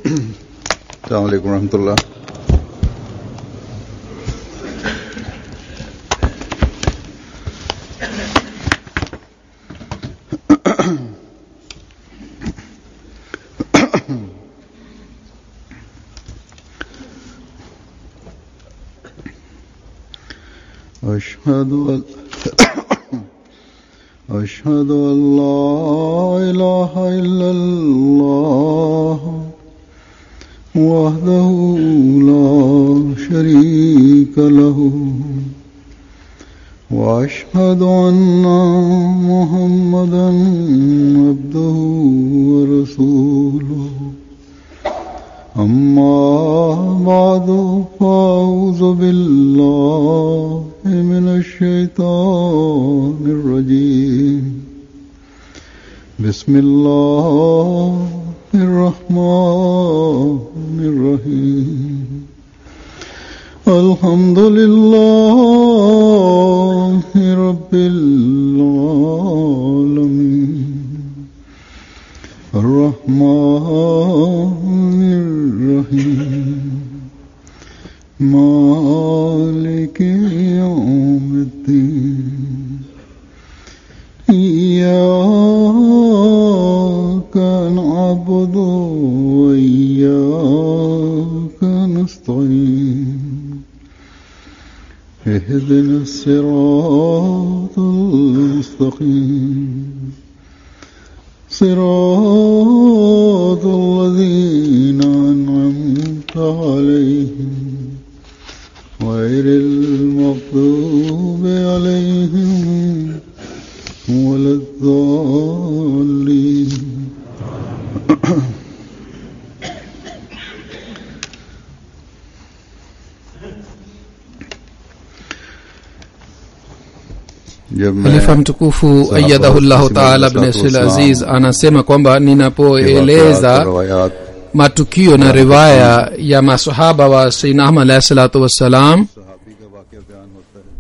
अलैक्म रहमतुल्लाह أشهد أن أشهد أن لا إله إلا الله وحده لا شريك له وأشهد أن محمدا عبده ورسوله أما بعد فأعوذ بالله من الشيطان الرجيم بسم الله الرحمن الرحيم الحمد لله رب العالمين الرحمن الرحيم مالك يوم الدين إياك نعبد وإياك نستعين اهدنا الصراط المستقيم صراط الذين أنعمت عليهم غير المغضوب عليهم ولا الضالين जब मैं Khalifa mtukufu ayadhahullahu taala bin Abdul Aziz anasema kwamba ninapoeleza रवायात matukio na riwaya ya masahaba wa Sayyidina Ahmad alayhi salatu wassalam सहाबी का वाक्य बयान होता है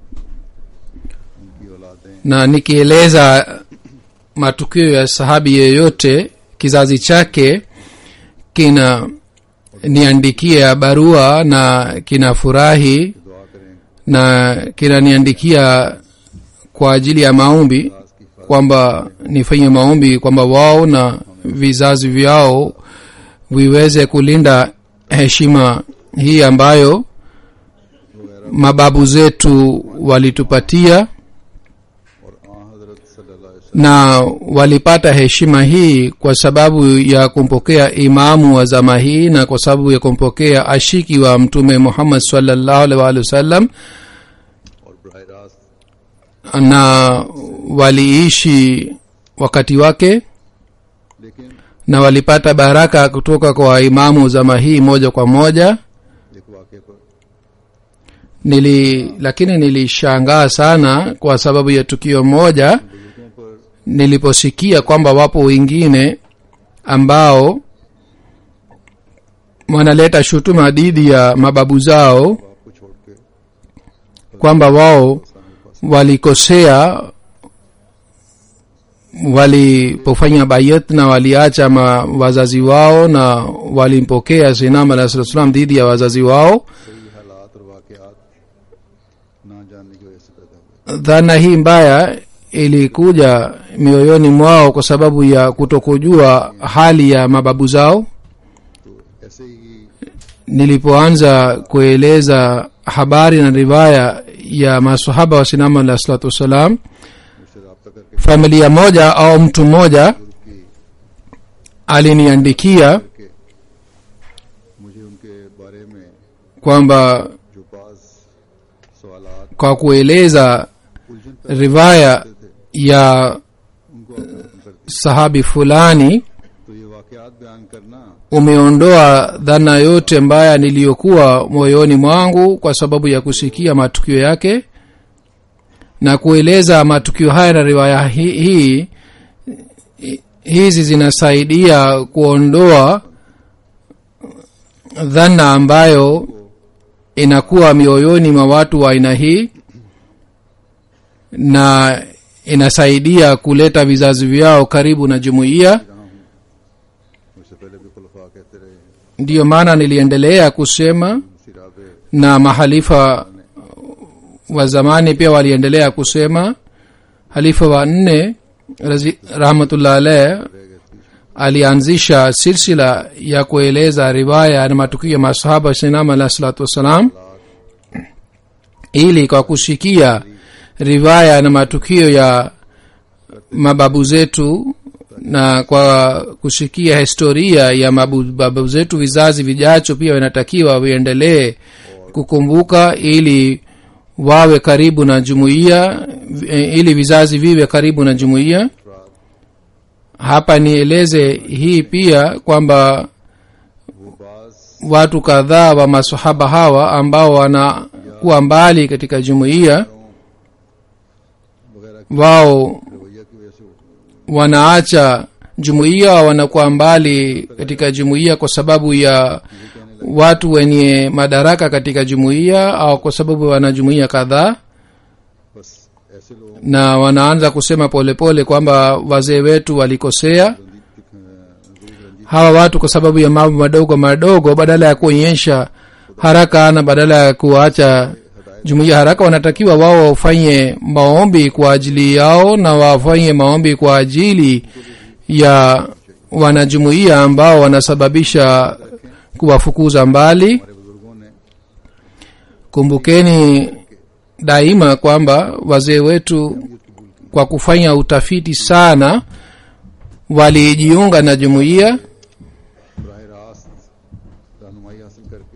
उनकी औलादें na nikieleza matukio ya sahabi yeyote kizazi chake kina niandikia barua na kinafurahi दुआ करें na kinaniandikia kwa ajili ya maombi kwamba nifanye maombi kwamba wao na vizazi vyao viweze kulinda heshima hii ambayo mababu zetu walitupatia और आ हजरत सल्लल्लाहु अलैहि वसल्लम na walipata heshima hii kwa sababu ya kumpokea imamu wa zama hii na kwa sababu ya kumpokea ashiki wa mtume muhammad sallallahu alaihi wa alihi wasallam और बरह रास्त na waliishi wakati wake लेकिन na walipata baraka kutoka kwa imamu zama hii moja kwa moja एक वाक्य पर nili lakini nilishangaa sana kwa sababu ya tukio moja बुजुर्गों पर niliposikia kwamba wapo wengine ambao wanaleta shutuma dhidi ya mababu zao आपको छोड़ के kwamba wao walikosea walipofanya bayat na waliacha ma wazazi wao na walimpokea sinam alah salatu salam dhidi ya wazazi wao सही हालात और वाकयात ना जानने की वजह से पैदा हुए dhana hii mbaya ilikuja mioyoni mwao kwa sababu ya kutokujua hali ya mababu zao तो ऐसे ही nilipoanza kueleza habari na riwaya ya masahaba wa sinama alah salatu wassalam मुझसे रबता करके familia moja au mtu mmoja बुजुर्ग की aliniandikia के मुझे उनके बारे में kwamba जो बाज सवालात kwa kueleza उलझन पैदा riwaya ya उनको अवगत करते sahabi fulani तो ये वाकयात बयान करना umeondoa dhana yote mbaya niliyokuwa moyoni mwangu kwa sababu ya kusikia matukio yake na kueleza matukio haya na riwaya hii hii hizi zinasaidia kuondoa dhana ambayo inakuwa mioyoni mwa watu wa aina hii na inasaidia kuleta vizazi vyao karibu na jumuiya रहा हूँ मुझसे पहले भी खुलफा कहते रहे ndiyo maana niliendelea kusema सिराब na mahalifa wa zamani pia waliendelea kusema halifa wa nne razi- rahmatullah alaih alianzisha silsila ya kueleza riwaya na matukio ya masahaba sinam alah salatu wassalam ili kwa kusikia riwaya na matukio ya mababu zetu na kwa kusikia historia ya mabu- mababu zetu vizazi vijacho pia vinatakiwa viendelee kukumbuka ili wawe karibu na jumuiya eh, ili vizazi viwe karibu na jumuiya hapa nieleze hii pia kwamba वो बाज watu kadhaa wa masahaba hawa ambao wanakuwa mbali katika jumuiya वगैरह wao रवैया की वजह से वो wanaacha jumuiya au wanakuwa mbali katika jumuiya kwa sababu ya watu wenye madaraka katika jumuiya au kwa sababu wana jumuiya kadhaa बस ऐसे लोग na wanaanza kusema polepole kwamba wazee wetu walikosea Ranjit Ranjit hawa watu kwa sababu ya mambo madogo madogo badala ya kuonyesha haraka na badala ya kuacha jumuiya haraka wanatakiwa wao wafanye maombi kwa ajili yao na wafanye maombi kwa ajili ya wanajumuiya ambao wanasababisha kuwafukuza mbali हमारे बुजुर्गों ने kumbukeni daima kwamba wazee wetu kwa kufanya utafiti sana walijiunga na jumuiya बरह रास्त रहनुमाई हासिल करके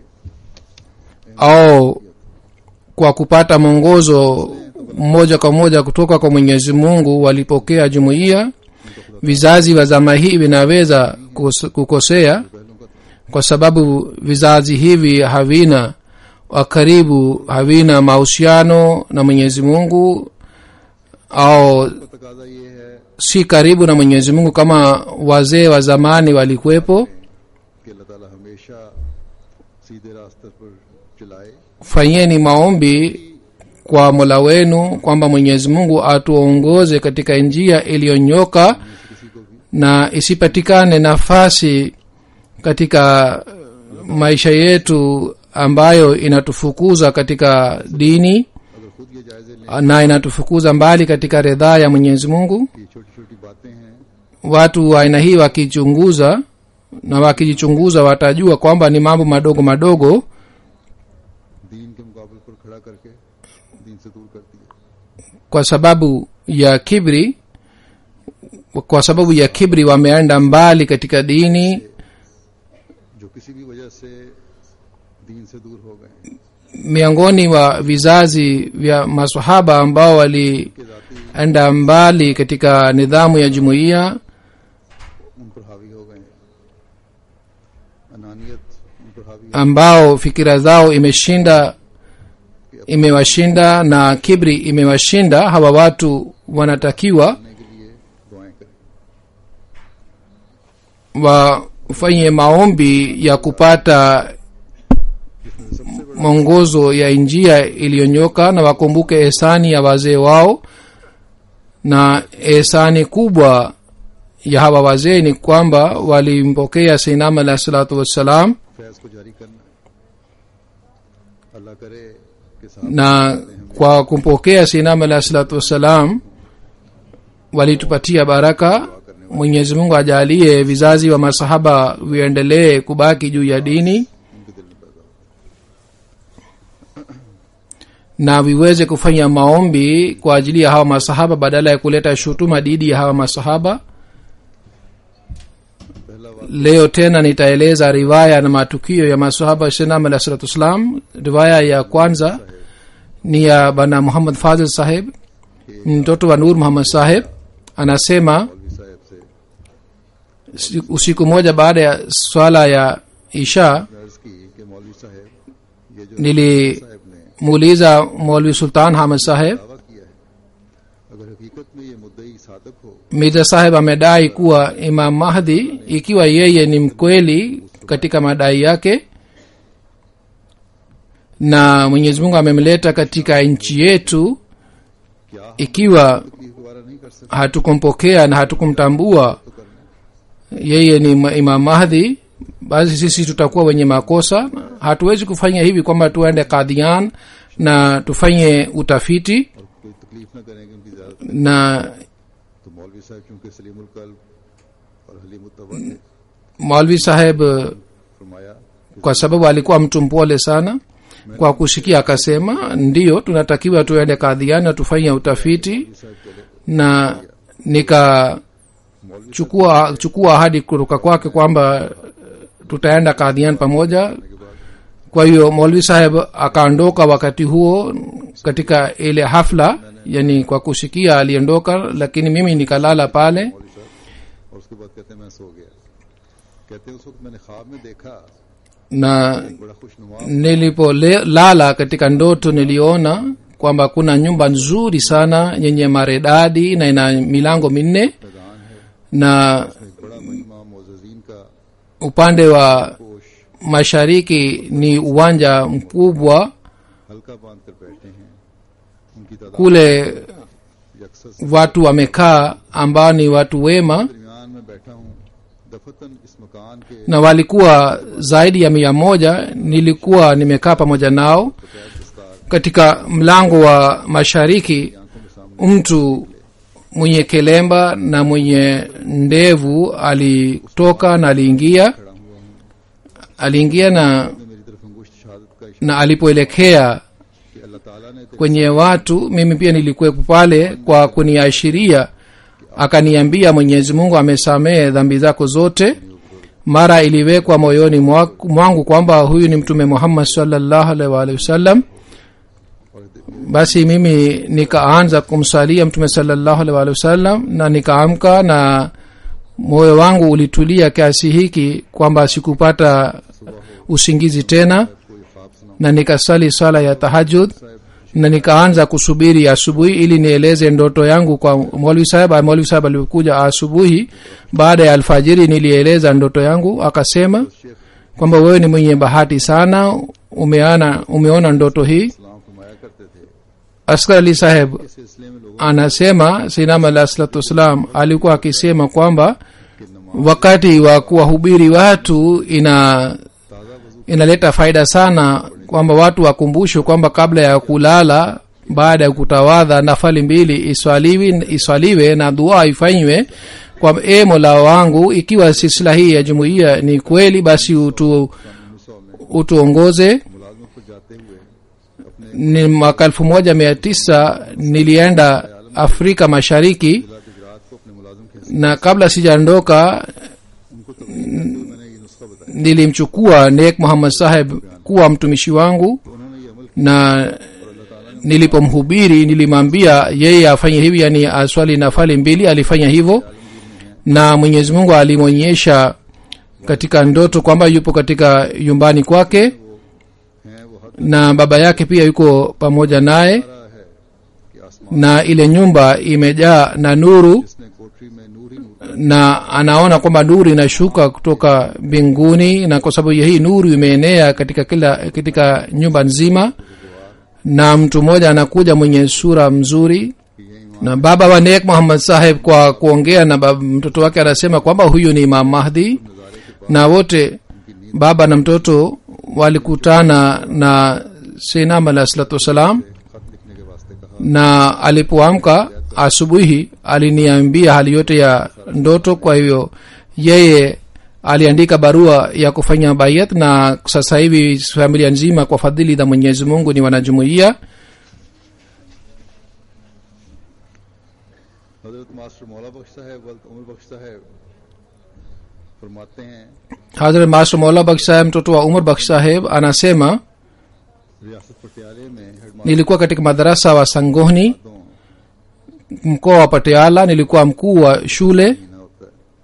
au kwa kupata mwongozo moja kwa moja kutoka kwa mwenyezi mungu walipokea jumuiya vizazi vya zama hii vinaweza kukos- kukosea kwa sababu vizazi hivi havina wa karibu havina mahusiano na mwenyezi mungu au तो तकाजा ये है si karibu na mwenyezi mungu kama wazee wa zamani walikuwepo कि अल्लाह ताला हमेशा सीधे रास्ते पर चलाए fanyeni maombi kwa mola wenu kwamba mwenyezi mungu atuongoze katika njia iliyonyoka किसी को भी na isipatikane nafasi katika maisha yetu ambayo inatufukuza katika dini अगर खुद ये जायजे लें na inatufukuza mbali katika ridhaa ya mwenyezi mungu कि छोटी छोटी बातें हैं watu wa aina hii wakichunguza na wakijichunguza watajua kwamba ni mambo madogo madogo दीन के मुकाबले पर खड़ा करके दीन से दूर करती है kwa sababu ya kibri kwa sababu ya kibri wameenda mbali katika dini जो किसी भी वजह से दीन से दूर हो गए हैं miongoni wa vizazi vya masahaba ambao walienda के जाती mbali katika nidhamu ya jumuiya उन पर हावी हो गए हैं अनानियत उन पर हावी ambao fikira zao imeshinda imewashinda na kibri imewashinda hawa watu wanatakiwa होने के लिए दुआएं करें wafanye maombi ya kupata mwongozo ya njia iliyonyoka na wakumbuke ehsani ya wazee wao na ehsani kubwa ya hawa wazee ni kwamba walimpokea seinam alahi salatu wassalam Faiz को जारी करना है अल्लाह करे कि साहब na kwa kumpokea seinam alahi salatu wassalam walitupatia baraka mwenyezi mungu ajalie vizazi wa masahaba viendelee kubaki juu ya dini उनके दिल में पैदा हो na viweze kufanya maombi kwa ajili ya hawa masahaba badala ya kuleta shutuma dhidi ya hawa masahaba पहला वाक्य leo tena nitaeleza riwaya na matukio ya masahaba shinam alah salatu wassalam riwaya ya kwanza ni ya bana muhammad fadil saheb mtoto wa nur muhammad saheb anasema मौलवी साहब से si- usiku moja baada ya swala ya isha अर्ज की कि मौलवी साहब ये जो nilimuuliza साहब ने maulwi sultan hamad saheb दावा किया है अगर हकीकत में ये मुद्दई सादक हो mirza saheb amedai kuwa imam mahdi ikiwa yeye ni mkweli katika madai yake na mwenyezi mungu amemleta katika nchi yetu क्या हम ikiwa तकलीफ दोबारा नहीं कर सकते hatukumpokea na hatukumtambua तो करना yeye ni ma- imam mahdi basi sisi tutakuwa wenye makosa hatuwezi kufanya hivi kwamba tuende kadhian na tufanye utafiti और कोई तकलीफ न करेंगे उनकी ज्यादा na तो मौलवी साहब चूंकि सलीमुल कल्ब और हलीमुत्तबा ने maulvi saheb फरमाया kwa sababu alikuwa mtu mpole sana kwa kusikia akasema ndiyo tunatakiwa tuende kadhian na tufanye utafiti साहब चले na nikachukua chukua ahadi kutoka kwake kwamba tutaenda kadhian pamoja kwa hiyo maulvi saheb akaondoka wakati huo katika ile hafla yani kwa kusikia aliondoka lakini mimi nikalala pale मौलवी साहब और उसके बाद कहते हैं मैं सो गया कहते हैं उस वक्त मैंने ख्वाब में देखा na बड़ा खुशनुमा nilipolala katika ndoto niliona kwamba kuna nyumba nzuri sana yenye maredadi na ina milango minne मैदान है na एक बड़ा मजमा मोजीन का upande wa पोश mashariki ni uwanja mkubwa हल्का बांध कर बैठे हैं उनकी तादाद kule यकसर watu wamekaa ambao ni watu wema दरमियान में बैठा हूँ दफतन इस मकान के na walikuwa zaidi ya mia moja nilikuwa nimekaa pamoja nao बगैर दस्तार katika mlango wa mashariki आंखों के सामने mtu mwenye kelemba na mwenye ndevu alitoka na aliingia खड़ा हुआ हूँ aliingia na ने मेरी तरफ अंगुश्त शहादत का इशारा na alipoelekea कि अल्लाह ताला ने तेरे kwenye watu mimi pia nilikuwepo pale kwa kuniashiria akaniambia mwenyezi mungu amesamehe dhambi zako zote mara iliwekwa moyoni mwa- mwangu kwamba huyu ni mtume muhammad salllahu alaihi waalihi wasallam और basi mimi nikaanza kumsalia mtume salllahu alaihi waalihi wasallam na nikaamka na moyo wangu ulitulia kiasi hiki kwamba sikupata usingizi tena कोई ख्वाब सुना na nikasali sala ya tahajud साहब na nikaanza kusubiri asubuhi ili nieleze ndoto yangu kwa mwalimu saheb mwalimu saheb alikuja asubuhi baada ya alfajiri nilieleza ndoto yangu akasema Sheikh kwamba wewe ni mwenye bahati sana umeana umeona ndoto hii सलाम फरमाया करते थे askar ali saheb इस सिलसिले में लोगों anasema sinam alah salatu wassalam alikuwa akisema kwamba के नमाज wakati wa kuwahubiri watu ina ताज़ा वजू inaleta faida sana kwamba watu wakumbushwe kwamba kabla ya kulala baada ya kutawadha nafali mbili iswaliwi, iswaliwe na dua ifanywe kwa e mola wangu ikiwa silsila hii ya jumuiya ni kweli basi utu, उन्नीस सौ में utuongoze मुलाजमत पर जाते हुए अपने ni mwaka elfu moja mia tisa nilienda afrika mashariki जिला गुजरात को अपने मुलाजिम के हिस्से na kabla sijaondoka उनको तकलीफ करते हुए मैंने ये नुस्खा बताया nilimchukua nek muhammad saheb kuwa mtumishi wangu तो उन्होंने ये अमल na किया और अल्लाह ताला ने nilipomhubiri nilimwambia yeye afanye hivi yani aswali nafali mbili alifanya hivyo na mwenyezi mungu alimwonyesha katika ndoto kwamba yupo katika nyumbani kwake हैं वो हद na baba yake pia yuko pamoja naye रहा है कि आसमान na ile nyumba imejaa na nuru जिसने कोठरी में नूर ही नूर na anaona kwamba nuru inashuka kutoka mbinguni na kwa sababu ya hii nuru imeenea katika kila katika nyumba nzima na mtu mmoja anakuja mwenye sura mzuri कि ये ईमान na baba wa nek muhammad saheb kwa kuongea na bab, mtoto wake anasema kwamba huyu ni imam mahdi नजारे के na wote baba na mtoto walikutana na sinam alah salatu wassalam खत लिखने के वास्ते कहा na alipoamka asubuhi aliniambia hali yote ya ndoto kwa hivyo yeye aliandika barua ya kufanya bayat na sasa hivi familia nzima kwa fadhili za mwenyezi mungu ni wanajumuia हजरत master Maula Bakhsh साहब वल्द उमर बख्श साहब फरमाते हैं hazrat master mola baksh saheb mtoto wa umar baksh saheb anasema रियासत पटियाले में headmaster nilikuwa katika madarasa wa sangohni दो mkoa wa patiala nilikuwa mkuu wa shule महीना होता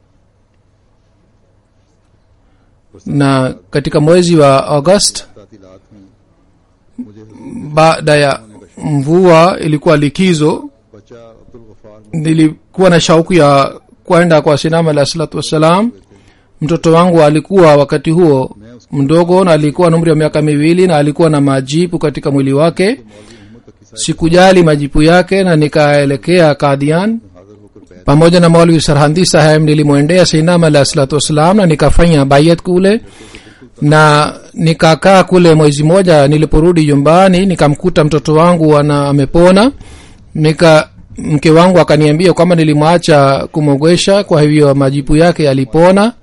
है na katika mwezi wa august तातीलात में मुझे baada ya mvua ilikuwa likizo बच्चा अब्दुल Ghaffar nilikuwa na shauku ya kwenda kwa sinama alah salatu wassalam mtoto wangu alikuwa wakati huo mdogo na alikuwa na umri wa miaka miwili na alikuwa na majipu katika mwili wake मौलवी मोहम्मद तकी साहब sikujali majipu yake na nikaelekea kadhian हाजिर होकर बैठ pamoja na maulvi sarhandi saheb nilimwendea sainam alahi salatu wassalam na nikafanya bayat kule na nikakaa kule mwezi moja niliporudi nyumbani nikamkuta mtoto wangu ana amepona nika mke wangu akaniambia kwamba nilimwacha kumwogwesha kwa hivyo majibu yake yalipona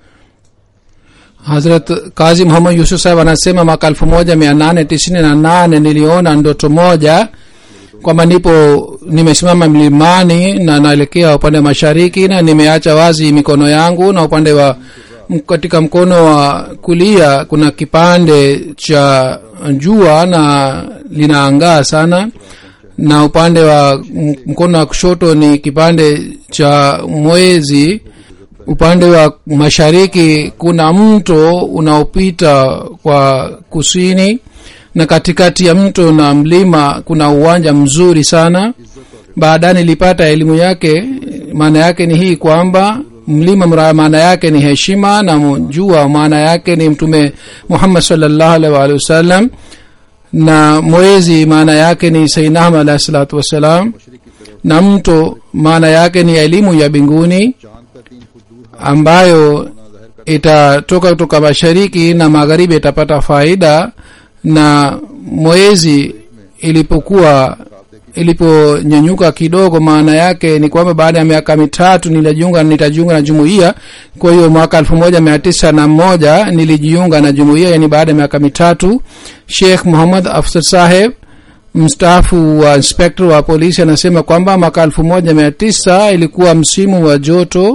hazrat kazi muhammad yusuf saheb anasema mwaka elfu moja mia nane tisini na nane niliona ndoto moja kwamba nipo nimesimama mlimani na naelekea upande wa mashariki na nimeacha wazi mikono yangu na upande wa m- katika mkono wa kulia kuna kipande cha jua na linaangaa sana na upande wa m- mkono wa kushoto ni kipande cha mwezi upande wa mashariki kuna mto unaopita kwa kusini na katikati ya mto na mlima kuna uwanja mzuri sana baadaye nilipata elimu yake maana yake ni hii kwamba mlima mra- maana yake ni heshima na jua maana yake ni mtume muhammad salllahu alaihi waalihi wasallam na mwezi maana yake ni sainam alahi salatu wassalam na mto maana yake ni elimu ya binguni चांद का तीन फुट दूर ambayo itatoka kutoka mashariki na magharibi itapata faida na mwezi ilipokuwa iliponyanyuka kidogo maana yake ni kwamba baada ya miaka mitatu nilijiunga nitajiunga na jumuiya kwa hiyo mwaka elfu moja mia tisa na moja nilijiunga na jumuiya yani baada ya miaka mitatu sheikh muhammad afsar saheb mstaafu wa inspektor wa polisi anasema kwamba mwaka elfu moja mia tisa ilikuwa msimu wa joto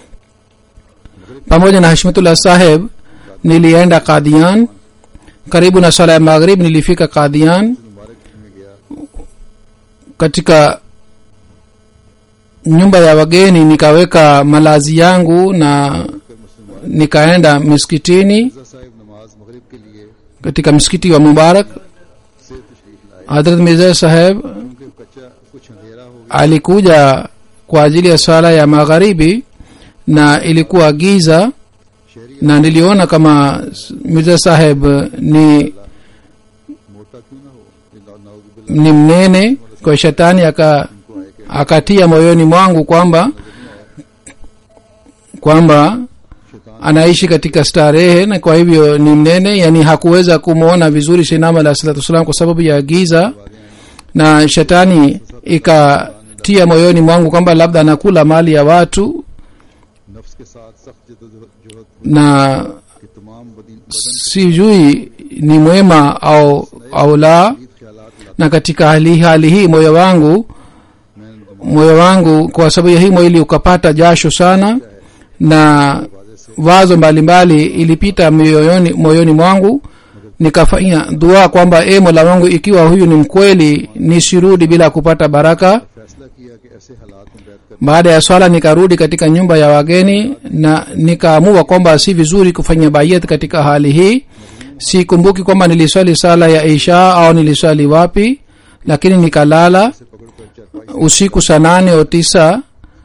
pamoja na hashmatullah saheb nilienda kadian karibu na sala ya maghrib nilifika kadian मुबारक में गया katika nyumba ya wageni nikaweka malazi yangu na nikaenda miskitini Mirza साहब नमाज मगरिब के लिए katika msikiti wa mubarak से तशरीफ लाए hadrat mirza saheb क्योंकि कच्चा कुछ अंधेरा हो गया alikuja kwa ajili ya swala ya magharibi na ilikuwa giza शहरी na niliona kama mirza saheb ni मोटा क्यों ना हो ये ना- नाउजुबिल्लाह ni mnene kwa shetani aka को आए कि akatia moyoni mwangu kwamba kwamba शैतान anaishi katika starehe na kwa hivyo ni mnene yani hakuweza kumwona vizuri shinama alah salatu wassalam kwa sababu ya giza na shetani ikatia moyoni mwangu kwamba labda anakula mali ya watu नफ्स के साथ सख्त जदोजहद na के तमाम बदन बदन sijui ni mwema au au la ख्यालात लाते na katika hali, hali hii moyo wangu मैंने दिमाग moyo wangu kwa sababu ya hii mwili ukapata jasho sana na wazo mbalimbali ilipita moyoni, moyoni mwangu nikafanya dua kwamba e mola wangu ikiwa huyu ni mkweli nisirudi bila kupata baraka फैसला किया कि ऐसे हालात में बैठ कर baada ya swala nikarudi katika nyumba ya wageni na nikaamua kwamba si vizuri kufanya bayat katika hali hii sikumbuki kwamba niliswali sala ya isha au niliswali wapi lakini nikalala पकड़ कर चरपाई usiku saa nane au tisa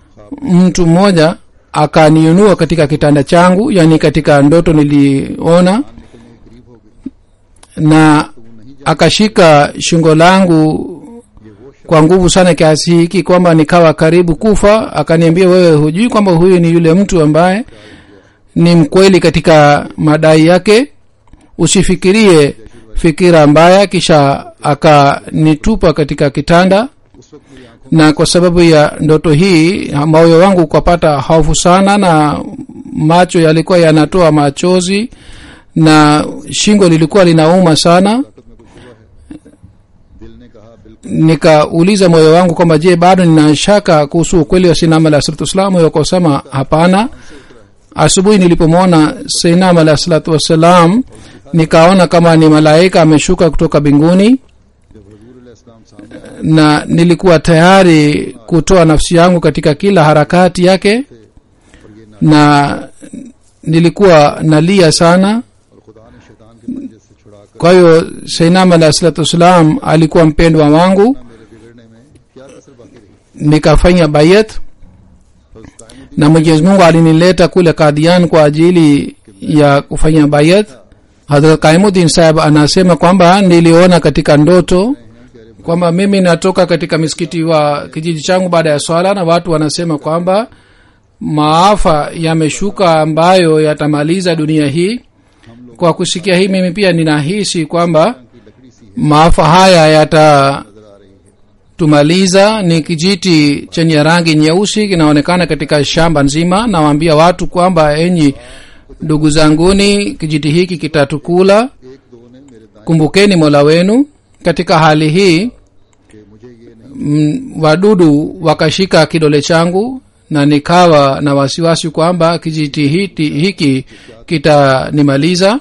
mtu mmoja akaniunua katika kitanda changu yani katika ndoto niliona निकलने के करीब हो गई na akashika shingo langu kwa nguvu sana kiasi hiki kwamba nikawa karibu kufa akaniambia wewe hujui kwamba huyu ni yule mtu ambaye ni mkweli katika madai yake usifikirie fikira mbaya kisha akanitupa katika kitanda उस वक्त मेरी आंखों na kwa sababu ya ndoto hii moyo wangu ukapata hofu sana na macho yalikuwa yanatoa machozi na shingo lilikuwa linauma sana में कोई शुबा है दिल ने कहा बिल्कुल nikauliza moyo wangu kwamba je bado nina shaka kuhusu ukweli wa sinam alah salatu wassalam moyo ukasema hapana asubuhi nilipomwona sinam alah salatu wassalam nikaona kama ni malaika ameshuka kutoka mbinguni जब हजूर इस्लाम सामने na nilikuwa tayari kutoa nafsi yangu katika kila harakati yake na nilikuwa nalia sana और खुदा ने शैतान के पंजे से छुड़ाकर kwa hiyo sainam alah salatu wassalam alikuwa mpendwa wangu मेरे बिगड़ने में क्या कसर बाकी रही nikafanya bayat हज़रत कायमुद्दीन na mwenyezi mungu alinileta kule kadian kwa ajili ya kufanya bayat hadrat kaimuddin saheb anasema kwamba niliona katika ndoto kwamba mimi natoka katika misikiti wa kijiji changu baada ya swala na watu wanasema kwamba maafa yameshuka ambayo yatamaliza dunia hii kwa kusikia hii mimi pia ninahisi kwamba की लकड़ी सी है maafa haya yatatumaliza नजर आ रही है ni kijiti chenye rangi nyeusi kinaonekana katika shamba nzima nawaambia watu kwamba enyi ndugu zanguni kijiti hiki kitatukula एक दो ने मेरे दाएं kumbukeni mola wenu katika hali hii कि मुझे ये नहीं mm, wadudu wakashika kidole changu na nikawa na wasiwasi kwamba kijiti hiti, hiki kitanimaliza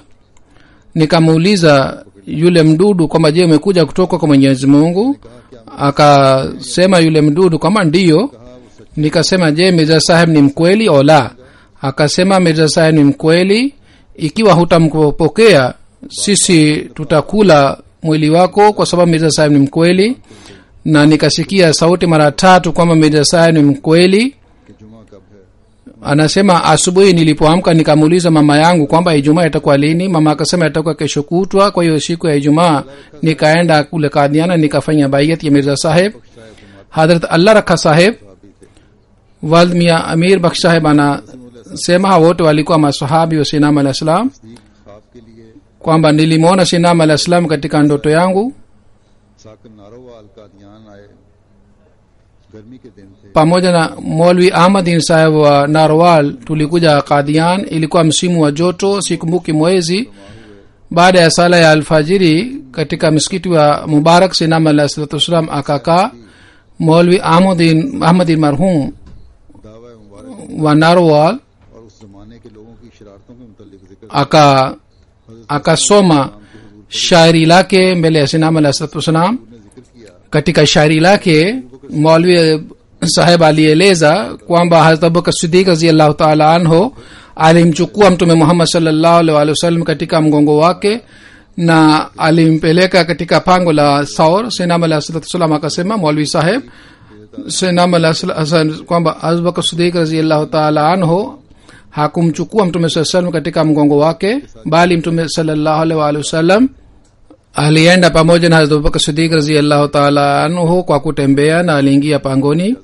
nikamuuliza yule mdudu kwamba je umekuja kutoka kwa mwenyezi mungu akasema yule mdudu kwamba ndiyo nikasema je mirza saheb ni mkweli o la akasema mirza saheb ni mkweli ikiwa hutampokea sisi tutakula mwili wako kwa sababu mirza saheb ni mkweli na nikasikia sauti mara tatu kwamba mirza saheb ni mkweli कि जुमा कब है anasema asubuhi nilipoamka nikamuuliza mama yangu kwamba ijumaa itakuwa lini mama akasema itakuwa kesho kutwa kwa hiyo siku ya ijumaa nikaenda kule kadhiana nikafanya baiyat ya mirza saheb hadrat allah rakha saheb साहबी थे wald mia amir baksh saheb anasema hawa wote walikuwa masahabi wa sinam alah salam नजदीक ख्वाब के लिए kwamba nilimwona sinam alah salam katika ndoto yangu साकन नारोवाल कादियान आए गर्मी के दिन थे pamoja na molwi ahmadin saheb wa narwal tulikuja kadian ilikuwa msimu wa joto sikumbuki mwezi baada ya sala ya alfajiri katika msikiti wa mubarak sinam alah salatu wassalam akakaa molwi ahmadin, ahmadin marhum दावा मुबारक wa narwal और उस जमाने के लोगों की शरारतों के मुतालिक जिक्र aka akasoma shairi lake mbele ya sinam alah salatu wassalam ने जिक्र किया katika shairi lake maulwi saheb alieleza kwamba hazrat abubakar sidik raziallahu taala anhu alimchukua mtume muhammad salllahu alih walih wasallam katika mgongo wake na alimpeleka katika pango la saur senam alah salatu salam akasema maulwi saheb senam alah sal- kwamba abubakar sidik raziallahu taala anhu hakumchukua mtume saa salam katika mgongo wake bali mtume salllahu alih walih wasallam alienda pamoja na hazrat abubakar sidik raziallahu taala anhu kwa kutembea na aliingia pangoni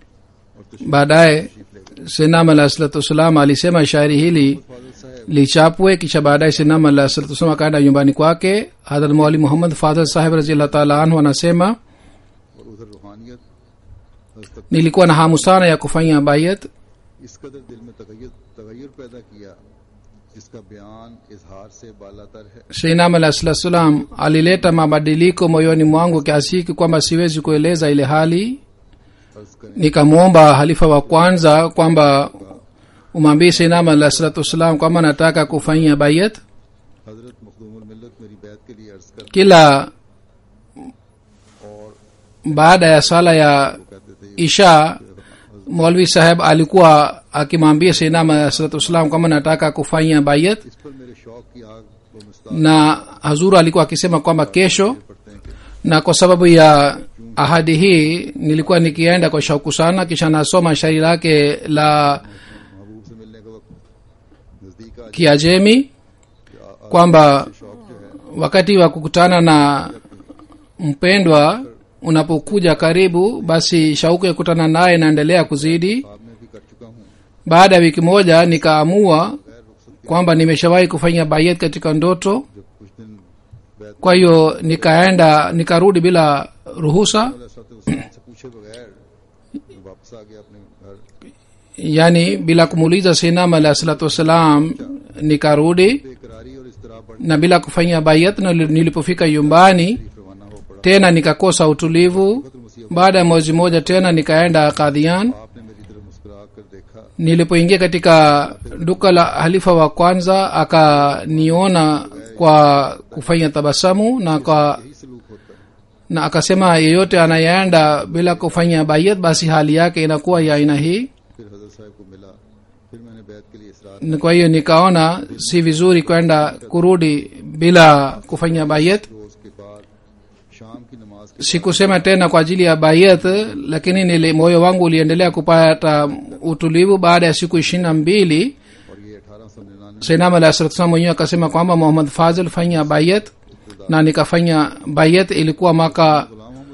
baadaye sinam alah salatu wassalam alisema shairi hili lichapwe kisha baadaye sinam alah salatu wassalam akaenda nyumbani kwake hadrat mauli muhammad fadhal sahib raziallahu taala anhu anasema और उधर रूहानियत हजरत nilikuwa na hamu sana ya kufanya bayat इस कदर दिल में तगैर तगैर पैदा किया जिसका बयान इजहार से बालातर है sinam alah salatu wassalam alileta mabadiliko moyoni mwangu kiasi hiki kwamba siwezi kueleza ile hali अर्ज करें nikamwomba halifa wa kwanza kwamba umwambie sinam alah salatu wassalam kwamba nataka kufanyia bayat हजरत मखदूमुल मिल्लत मेरी बैत के लिए अर्ज कर kila और baada ya sala ya कहते थे isha maulvi saheb alikuwa akimwambia sinam alah salatu wassalam kwamba nataka kufanya bayat इस पर मेरे शौक की आग को मुस्ताद na hazuru alikuwa akisema kwamba kesho पड़ते हैं कि na kwa sababu ya ahadi hii nilikuwa nikienda kwa shauku sana kisha nasoma shairi lake la महबूब से मिलने का वक्त नजदीक आ kiajemi जाए kwamba शौक जो है wakati wa kukutana na mpendwa unapokuja karibu basi shauku ya kukutana naye inaendelea kuzidi ख्वाब में भी कर चुका हूँ baada ya wiki moja nikaamua kwamba nimeshawahi kufanya bayet katika ndoto जब कुछ दिन बैत kwa hiyo nikaenda nikarudi bila ruhusa Hussain से पूछे बगैर वापस आ गया अपने घर yani bila kumuuliza sinam alah salatu wassalam nikarudi बेकरारी और इसतरा बढ़ na bila kufanya bayat na nilipofika nyumbani रवाना हो पड़ा tena nikakosa utulivu baada ya mwezi moja tena nikaenda kadhian आपने मेरी तरफ मुस्कुरा कर देखा nilipoingia katika duka la halifa wa kwanza akaniona kwa kufanya tabasamu na kwa यही सलूक होता है na akasema yeyote anayeenda bila kufanya bayat basi hali yake inakuwa ya aina hii फिर हजरत साहब को मिला फिर मैंने बैत के लिए इसरार Na kwa hiyo nikaona si vizuri kwenda kurudi bila kufanya bayat रोज के बाद शाम की नमाज के sikusema tena kwa ajili ya bayat lakini nili moyo wangu uliendelea kupata utulivu baada ya siku ishirini na mbili और ये अठारह सौ निन्यानवे sainam alah salatu wasalam mwenyewe akasema kwamba muhammad fazil fanya bayat na nikafanya bayat ilikuwa mwaka गुलाम मोहम्मद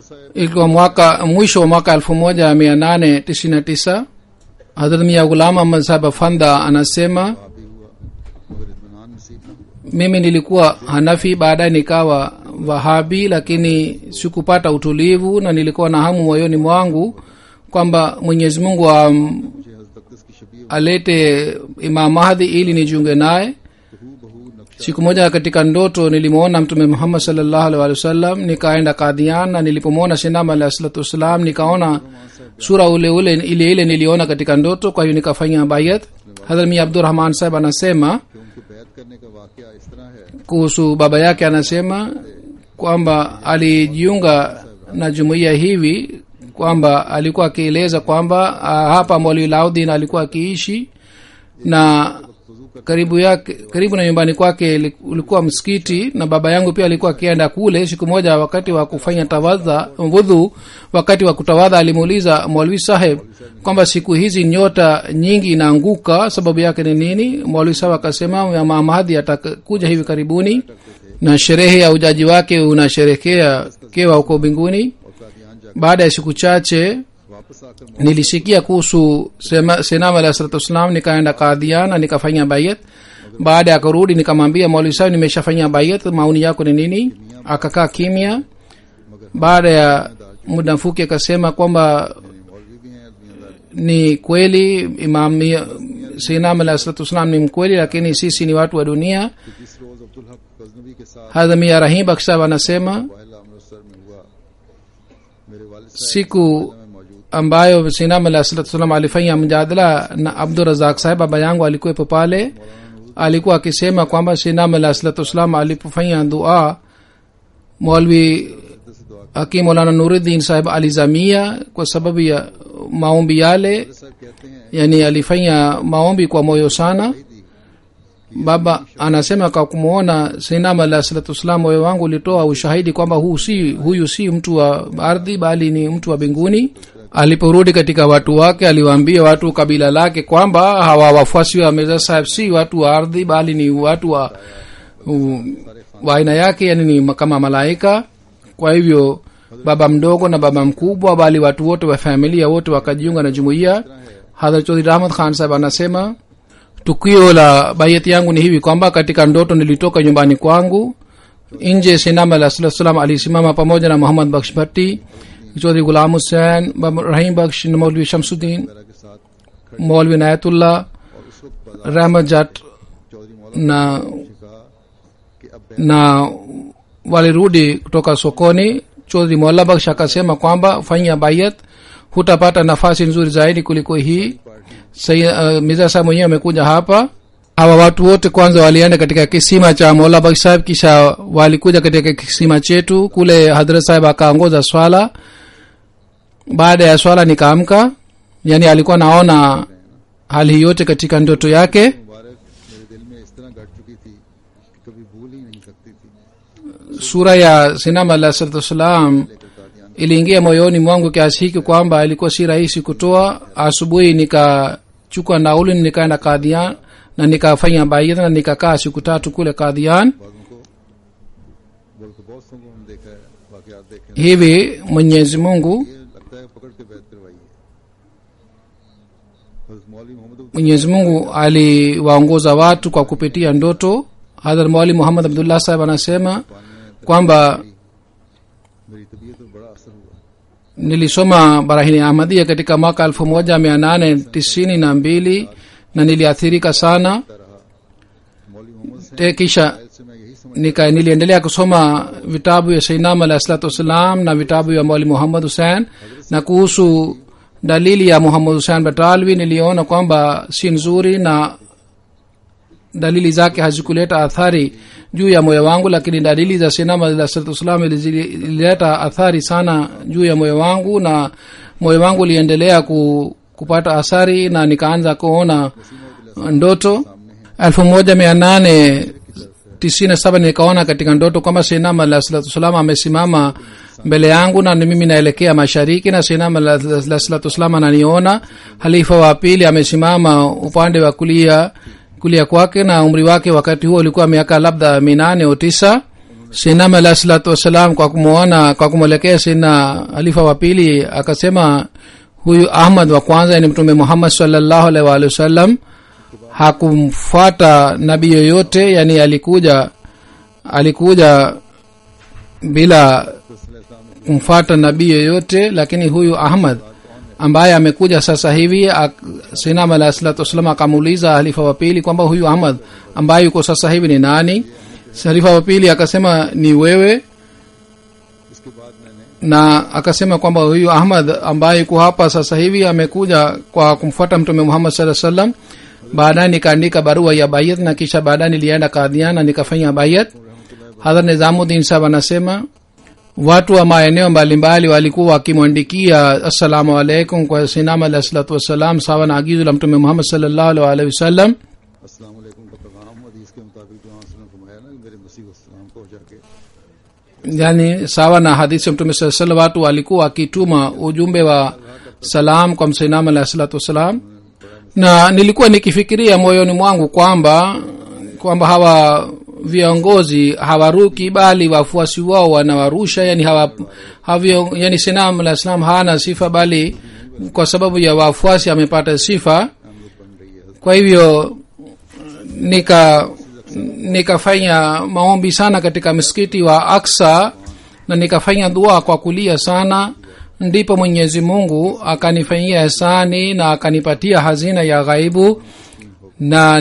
साहब ilikuwa mwaka mwisho wa mwaka elfu moja mia nane tisini na tisa hadrat mia gulam ahmad sahab afanda anasema वहाँ भी हुआ मगर इतमान नसीब न हुआ mimi nilikuwa hanafi baadaye nikawa wahabi lakini sikupata utulivu na nilikuwa na hamu moyoni mwangu kwamba mwenyezi mungu am, मुझे हजरत अक्दस की शबीह alete imam mahdi ili nijiunge naye बहू बहू नक्शा siku moja katika ndoto nilimwona mtume muhammad salllahu alih walih wasallam nikaenda kadhian na nilipomwona sinama alah salatu wassalam nikaona sura ule ule ile ile niliona katika ndoto kwa hiyo nikafanya bayat hadhrat mi abdurahman sahib anasema कि उनके बैत करने का वाकया इस तरह है kuhusu baba yake anasema kwamba alijiunga na jumuiya hivi kwamba alikuwa akieleza kwamba ah, hapa mwaliu laudin alikuwa akiishi na karibu yake karibu na nyumbani kwake ili- ulikuwa msikiti na baba yangu pia alikuwa akienda kule siku moja wakati wa kufanya tawadha wudhu wakati wa kutawadha alimuuliza mwalwi saheb kwamba siku hizi nyota nyingi inaanguka sababu yake ni nini mwalwi saheb akasema mama mahadhi atakuja hivi karibuni na sherehe ya ujaji wake unasherekea kewa huko mbinguni और कादियान जाकर baada ya siku chache वापस आकर nilisikia kuhusu sema- senam alah salatu wassalam nikaenda kadhian na nikafanya bayat baada ya kurudi nikamwambia mauli sahi nimeshafanya bayat maoni yako ni nini akakaa kimya baada ya muda mfuki akasema kwamba मौलवी भी हैं दुनियादार ni kweli imam senam alah salatu wassalam ni mkweli lakini sisi ni watu wa dunia कि जिस रोज अब्दुल हक गजनवी के साथ hadhamia rahim baksab anasema वाहिला अमृतसर में हुआ मेरे वालिद साहब siku में मौजूद ambayo sinam alah salatu wassalam alifanya mjadala na abdurazak saheb baba yangu alikuwepo pale alikuwa akisema kwamba sinam alah salatu wassalam alipofanya dua mwalwi से दुआ hakim molana nuruddin saheb alizamia kwa sababu ya maombi yale साहब कहते हैं yani alifanya maombi kwa moyo sana दी baba anasema kwa kumwona sinam alah salatu wassalam moyo wangu ulitoa ushahidi kwamba huu si huyu si mtu wa ardhi bali ni mtu wa mbinguni aliporudi katika watu wake aliwaambia watu kabila lake kwamba hawa wafuasi wa mirza saheb si watu wa ardhi bali ni watu wa u- wa aina yake yani ni ma- kama malaika kwa hivyo baba mdogo na baba mkubwa bali watu wote wa familia wote wakajiunga na jumuiya hadhrat chaudhri rahmat khan saheb anasema tukio la bayati yangu ni hivi kwamba katika ndoto nilitoka nyumbani kwangu nje sinama alah salatu salam alisimama pamoja na muhammad baksh bhatti chaudhri gulam hussein Baba rahim baksh na maulvi shamsuddin वगैरह के साथ maulvi nayatullah और उस वक्त बाजार rahmat jat Chaudhary मौलाना na ने कहा कि अब बैत na walirudi kutoka sokoni chodhri molla baksh akasema kwamba fanya bayat hutapata nafasi nzuri zaidi kuliko hii uh, miza saa mwenyewe amekuja hapa hawa watu wote kwanza walienda katika kisima cha mola baksh saheb kisha walikuja katika kisima chetu kule hadrat saheb akaongoza swala baada ya swala nikaamka yani alikuwa naona hali hii yote katika ndoto yake मुबारक मेरे दिल में इस तरह गट चुकी थी कि कभी भूल ही नहीं सकती थी sura ya sinam alah salatu wassalam लेकर Kadian iliingia moyoni mwangu kiasi hiki kwamba ilikuwa si rahisi kutoa asubuhi nikachukua nauli nikaenda kadhian na nikafanya baidha na nikakaa siku tatu kule kadhian बाजों को बल्कि बहुत को हम देखा है वाकयात देखे हैं। hivi mwenyezi mungu ये लगता है पकड़ के बैत करवाई है हज़रत मौलवी मोहम्मद Abdul mwenyezi mungu aliwaongoza watu kwa kupitia ndoto hadhar mwali muhammad abdullah sahib anasema पानी में kwamba मेरी तबीयत पर बड़ा असर हुआ nilisoma barahini ahmadia katika mwaka elfu moja mia nane tisini na mbili na niliathirika sana रहा मौलवी मोहम्मद से Te kisha से मैं यही समझ nika niliendelea kusoma vitabu ya sainam alah salatu wassalam na vitabu ya mwali muhammad hussein na kuhusu dalili ya muhammad hussein batalwi niliona kwamba si nzuri na dalili zake hazikuleta athari juu ya moyo wangu lakini dalili za sainam alah salatu wassalam ilileta athari sana juu ya moyo wangu na moyo wangu uliendelea ku, kupata athari na nikaanza kuona ndoto elfu moja mia nane tisini na saba nikaona katika ndoto kwamba sinam alah salatu wassalam amesimama mbele yangu na ni mimi naelekea mashariki na sinam alah salatu wassalam ananiona halifa wa pili amesimama upande wa kulia kulia kwake na umri wake wakati huo ulikuwa miaka labda minane au tisa sinam alahi salatu wassalam kwa kumwona kwa kumwelekea sina halifa wa pili akasema huyu ahmad wa kwanza ni mtume muhammad salllahu alaihi waalihi wasallam hakumfuata nabii yoyote yani alikuja alikuja bila kumfuata nabii yoyote lakini huyu ahmad ambaye amekuja sasa hivi sinam alahi salatu wassalam akamuuliza halifa wa pili kwamba huyu ahmad ambaye yuko sasa hivi ni nani halifa wa pili akasema ni wewe इसके बाद मैंने na akasema kwamba huyu ahmad ambaye yuko hapa sasa hivi amekuja kwa kumfuata mtume muhammad saa salam baadaye nikaandika barua ya bayat na kisha baadaye nilienda kadhiana nikafanya bayat hadha nizamuddin sahab anasema watu wa maeneo mbalimbali walikuwa wakimwandikia assalamu alaikum kwa sinam alahi salatu wassalam sawa na agizo la mtume muhammad salllahu alaihi waalihi wasallam अस्सलाम वालेकुम का पैगाम हदीस के मुताबिक जो वसल्लम फरमाया ना कि मेरे मसीह वसल्लम को जाके yani sawa na hadithi ya mtume saa salam watu walikuwa wakituma ujumbe wa salam kwa msainam alahi salatu wassalam na nilikuwa nikifikiria moyoni mwangu kwamba kwamba hawa viongozi hawaruki bali wafuasi wao wanawarusha yani hawa, havyo, yani sinam alah salam hana sifa bali kwa sababu ya wafuasi amepata sifa kwa hivyo nika nikafanya maombi sana katika msikiti wa aksa na nikafanya dua kwa kulia sana ndipo mwenyezi mungu akanifanyia hesani na akanipatia hazina ya ghaibu na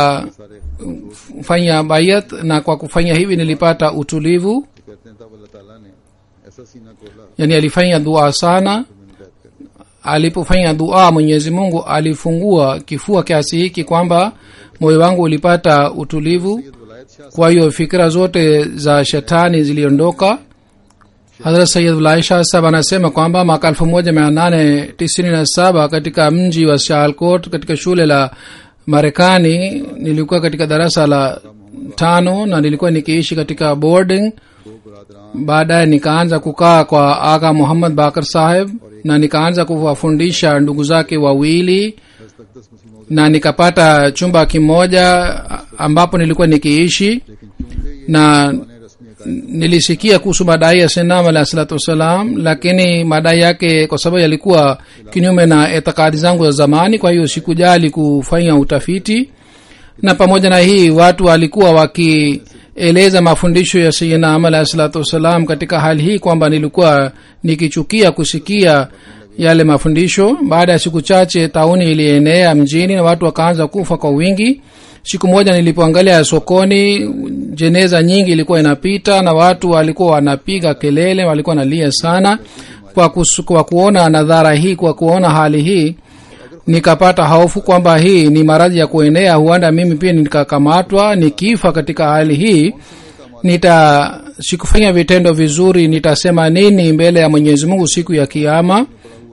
nikafanya bayat na kwa kufanya hivi nilipata utulivu कहते हैं तब अल्लाह ताला ने ऐसा सीना खोला yani alifanya dua sana मैंने बैठ कर alipofanya dua mwenyezi mungu alifungua kifua kiasi hiki kwamba moyo wangu ulipata utulivu वलायत Shah kwa hiyo fikira zote za shetani ziliondoka hadrat sayidulaisha sab anasema kwamba mwaka elfu moja mia nane tisini na saba katika mji wa shalcot katika shule la marekani nilikuwa katika darasa la tano na nilikuwa nikiishi katika boarding दो बरदरान baadaye nikaanza kukaa kwa aga muhammad bakar saheb na nikaanza kuwafundisha ndugu zake wawili हस्तकदस मुस्लिमों na nikapata chumba kimoja ambapo nilikuwa nikiishi लेकिन चूंकि ये na ने रस्मी अकायद nilisikia kuhusu madai ya sinam alahi salatu wassalam lakini madai yake kwa sababu yalikuwa kinyume na itikadi zangu za zamani kwa hiyo sikujali kufanya utafiti na pamoja na hii watu walikuwa wakieleza mafundisho ya sayidina ama alahi salatu wassalam katika hali hii kwamba nilikuwa nikichukia kusikia yale mafundisho baada ya siku chache tauni ilienea mjini na watu wakaanza kufa kwa wingi siku moja nilipoangalia sokoni jeneza nyingi ilikuwa inapita na watu walikuwa wanapiga kelele walikuwa wanalia sana kwa, kus, kwa kuona nadhara hii kwa kuona hali hii nikapata hofu kwamba hii ni maradhi ya kuenea huenda mimi pia nikakamatwa nikifa katika hali hii nita sikufanya vitendo vizuri nitasema nini mbele ya mwenyezi mungu siku ya kiama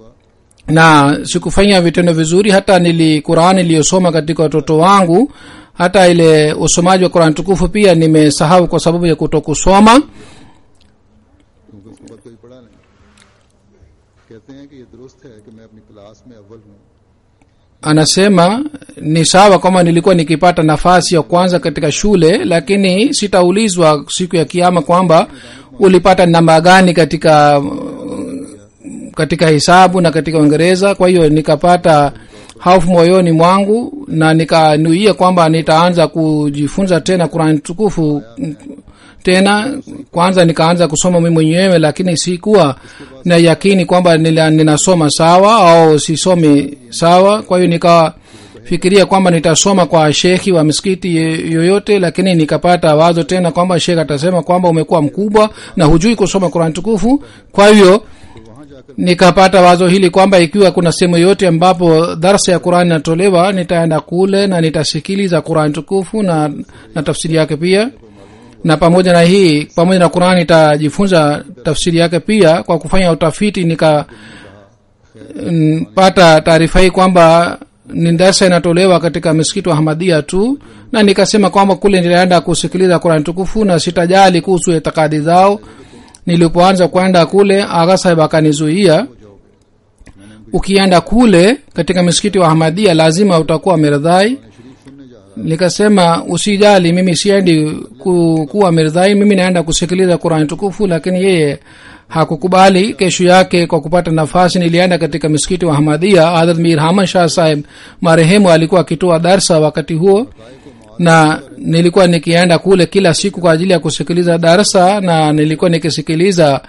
na sikufanya vitendo vizuri hata nili qurani iliyosoma katika watoto wangu hata ile usomaji wa qurani tukufu pia nimesahau kwa sababu ya kutokusoma क्योंकि उसके बाद कोई पढ़ा नहीं कहते हैं कि ये दुरुस्त है कि मैं अपनी क्लास में अव्वल हूँ anasema ni sawa kwamba nilikuwa nikipata nafasi ya kwanza katika shule lakini sitaulizwa siku ya kiama kwamba ulipata namba gani katika katika hisabu na katika uingereza kwa hiyo nikapata hofu moyoni mwangu na nikanuia kwamba nitaanza kujifunza tena kurani tukufu tena kwanza nikaanza kusoma mimi mwenyewe lakini sikuwa na yakini kwamba nila- ninasoma sawa au sisomi sawa kwa hiyo nikafikiria kwamba nitasoma kwa shekhi wa misikiti ye- yoyote lakini nikapata wazo tena kwamba shekh atasema kwamba umekuwa mkubwa na hujui kusoma kurani tukufu kwa hivyo nikapata wazo hili kwamba ikiwa kuna sehemu yoyote ambapo darsa ya qurani inatolewa nitaenda kule na nitasikiliza qurani tukufu na, na tafsiri yake pia na pamoja na hii pamoja na qurani nitajifunza tafsiri yake pia kwa kufanya utafiti nikapata taarifa hii kwamba ni darsa inatolewa katika misikiti wa hamadia tu na nikasema kwamba kule nitaenda kusikiliza qurani tukufu na sitajali kuhusu itikadi zao nilipoanza kwenda kule aga sahib akanizuia ukienda kule katika misikiti wa ahmadia lazima utakuwa mirdhai nikasema usijali mimi siendi ku, kuwa mirdhai mimi naenda kusikiliza qurani tukufu lakini yeye hakukubali kesho yake kwa kupata nafasi nilienda katika misikiti wa hamadia hadrat mir haman shah saheb marehemu alikuwa akitoa darsa wakati huo na nilikuwa nikienda kule kila siku kwa ajili ya kusikiliza darsa na nilikuwa nikisikiliza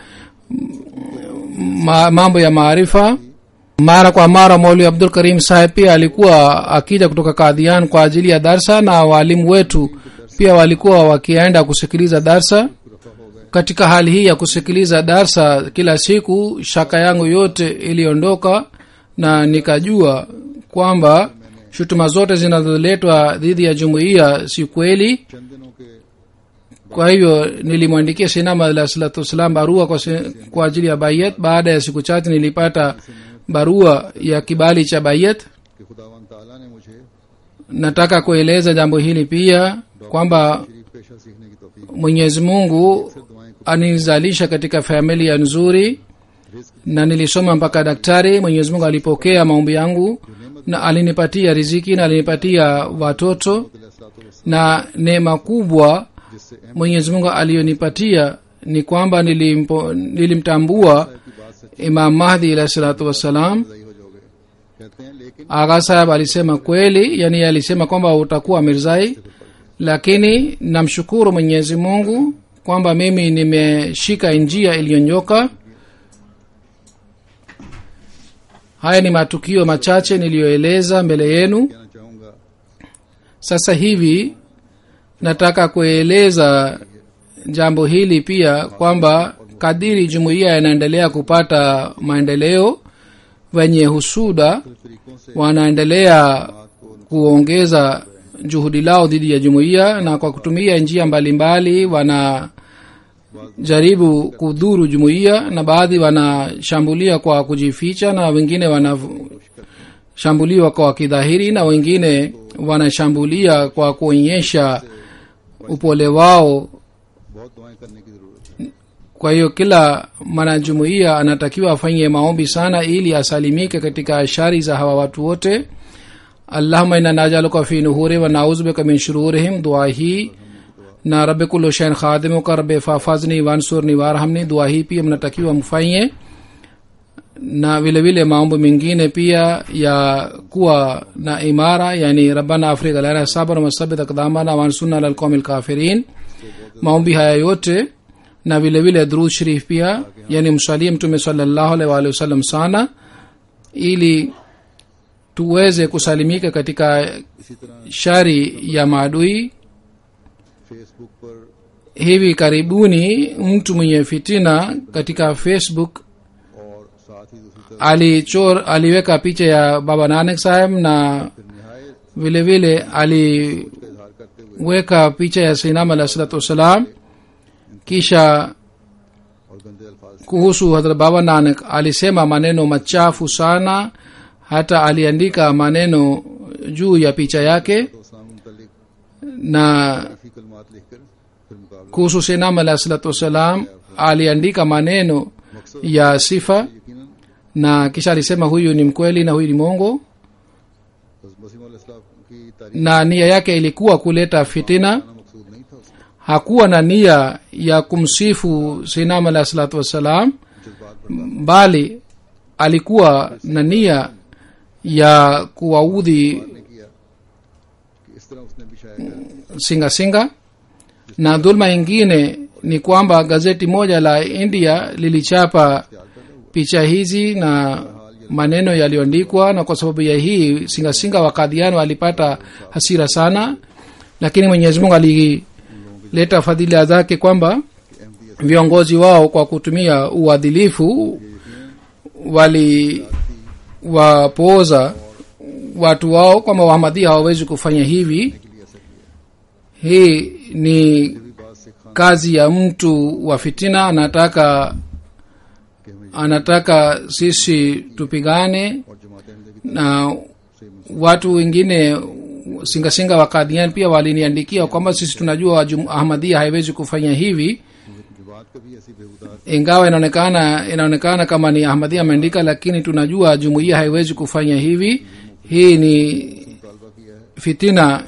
ma, mambo ya maarifa mara kwa mara mauli abdul karim saheb pia alikuwa akija kutoka kadhian kwa ajili ya darsa na waalimu wetu pia walikuwa wakienda kusikiliza darsa katika hali hii ya kusikiliza darsa kila siku shaka yangu yote iliondoka na nikajua kwamba shutuma zote zinazoletwa dhidi ya jumuiya si kweli चंद दिनों के kwa hivyo nilimwandikia sinama alah salatu wassalam barua kwa, si- kwa ajili ya bayat baada ya siku chache nilipata barua ya kibali cha bayat कि खुदावन ताला ने मुझे nataka kueleza jambo hili pia kwamba शरीफ पेशा सीखने की तौफीक mwenyezi mungu फिर दुआएं aninizalisha katika familia nzuri na nilisoma mpaka daktari mwenyezi mungu alipokea maombi yangu na alinipatia riziki na alinipatia watoto na neema kubwa जिससे अहम mwenyezi mungu aliyonipatia ni kwamba nilimpo, nilimtambua imam mahdi alahi salatu wassalam सही हो जाओगे कहते हैं लेकिन aga sahab alisema kweli yani alisema kwamba utakuwa mirzai lakini namshukuru mwenyezi mungu kwamba mimi nimeshika njia iliyonyoka haya ni matukio machache niliyoeleza mbele yenu कहना चाहूंगा sasa hivi nataka kueleza jambo hili pia kwamba kadiri jumuiya inaendelea kupata maendeleo wenye husuda तरीकों से wanaendelea kuongeza juhudi lao dhidi ya jumuiya na kwa kutumia njia mbalimbali wanajaribu kudhuru jumuiya na baadhi wanashambulia kwa kujificha na wengine wanashambuliwa kwa kidhahiri na wengine wanashambulia kwa kuonyesha upole wao बहुत दुआएं करने की जरूरत है kwa hiyo kila mwanajumuiya anatakiwa afanye maombi sana ili asalimike katika shari za hawa watu wote allahuma ina najaluka fi nuhuri wa nauzubika min shururihim dua hii na rabi kullu shain khadimuka rabi fafazni wansurni warhamni dua hii pia mnatakiwa mfanye na vile vile maombi mengine pia ya kuwa na imara yani rabbana afrika lana sabr wasabit akdamana wansurna ala alqawmi alkafirin maombi haya yote na vile vile drud sharif pia yani msalie mtume sallallahu alaihi wa alihi wasallam sana ili tuweze kusalimika katika इसी तरह shari ya maadui Facebook पर hivi karibuni mtu mwenye fitina katika facebook और साथ ही दूसरी तरफ alichor aliweka picha ya baba nanak saheb na फिर निहायत vile vile aliweka का इजहार करते हुए picha ya sainam alah salatu wassalam kisha और गंदे अल्फाज से kuhusu hadrat baba nanak alisema maneno machafu sana hata aliandika maneno juu ya picha yake तो इस्लाम के मुतलिक na काफी कलमात लिखकर फिर मुकाबला kuhusu sainam alah salatu wassalam aliandika maneno ya sifa यकीनन na kisha alisema huyu ni mkweli na huyu ni mongo मसीम इस्लाम की तारीफ na nia yake ilikuwa kuleta fitina करना मकसूद नहीं था उसका hakuwa na nia ya kumsifu sinam alah salatu wassalam जज्बात bali alikuwa na nia ya kuwaudhi ने किया कि इस तरह उसने भी शायद singa singa na dhulma ingine ni kwamba gazeti moja la india lilichapa picha hizi na maneno yaliyoandikwa na kwa sababu ya hii singasinga wa kadhiano alipata hasira sana lakini mwenyezi mungu alileta fadhila zake kwamba viongozi wao kwa kutumia uadilifu waliwapooza watu wao kwamba wahamadhia hawawezi kufanya hivi hii ni भी बात से Khan kazi ya mtu wa fitina anataka के हमें anataka sisi tupigane और जमात अहमद की na watu wengine singasinga wa kadian pia waliniandikia kwamba sisi tunajua jum- ahmadia haiwezi kufanya hivi जमात का भी ऐसी बेहुदा ingawa inaonekana inaonekana kama ni ahmadia ameandika lakini tunajua jumuiya haiwezi kufanya hivi hii ni मुतालबा किया है fitina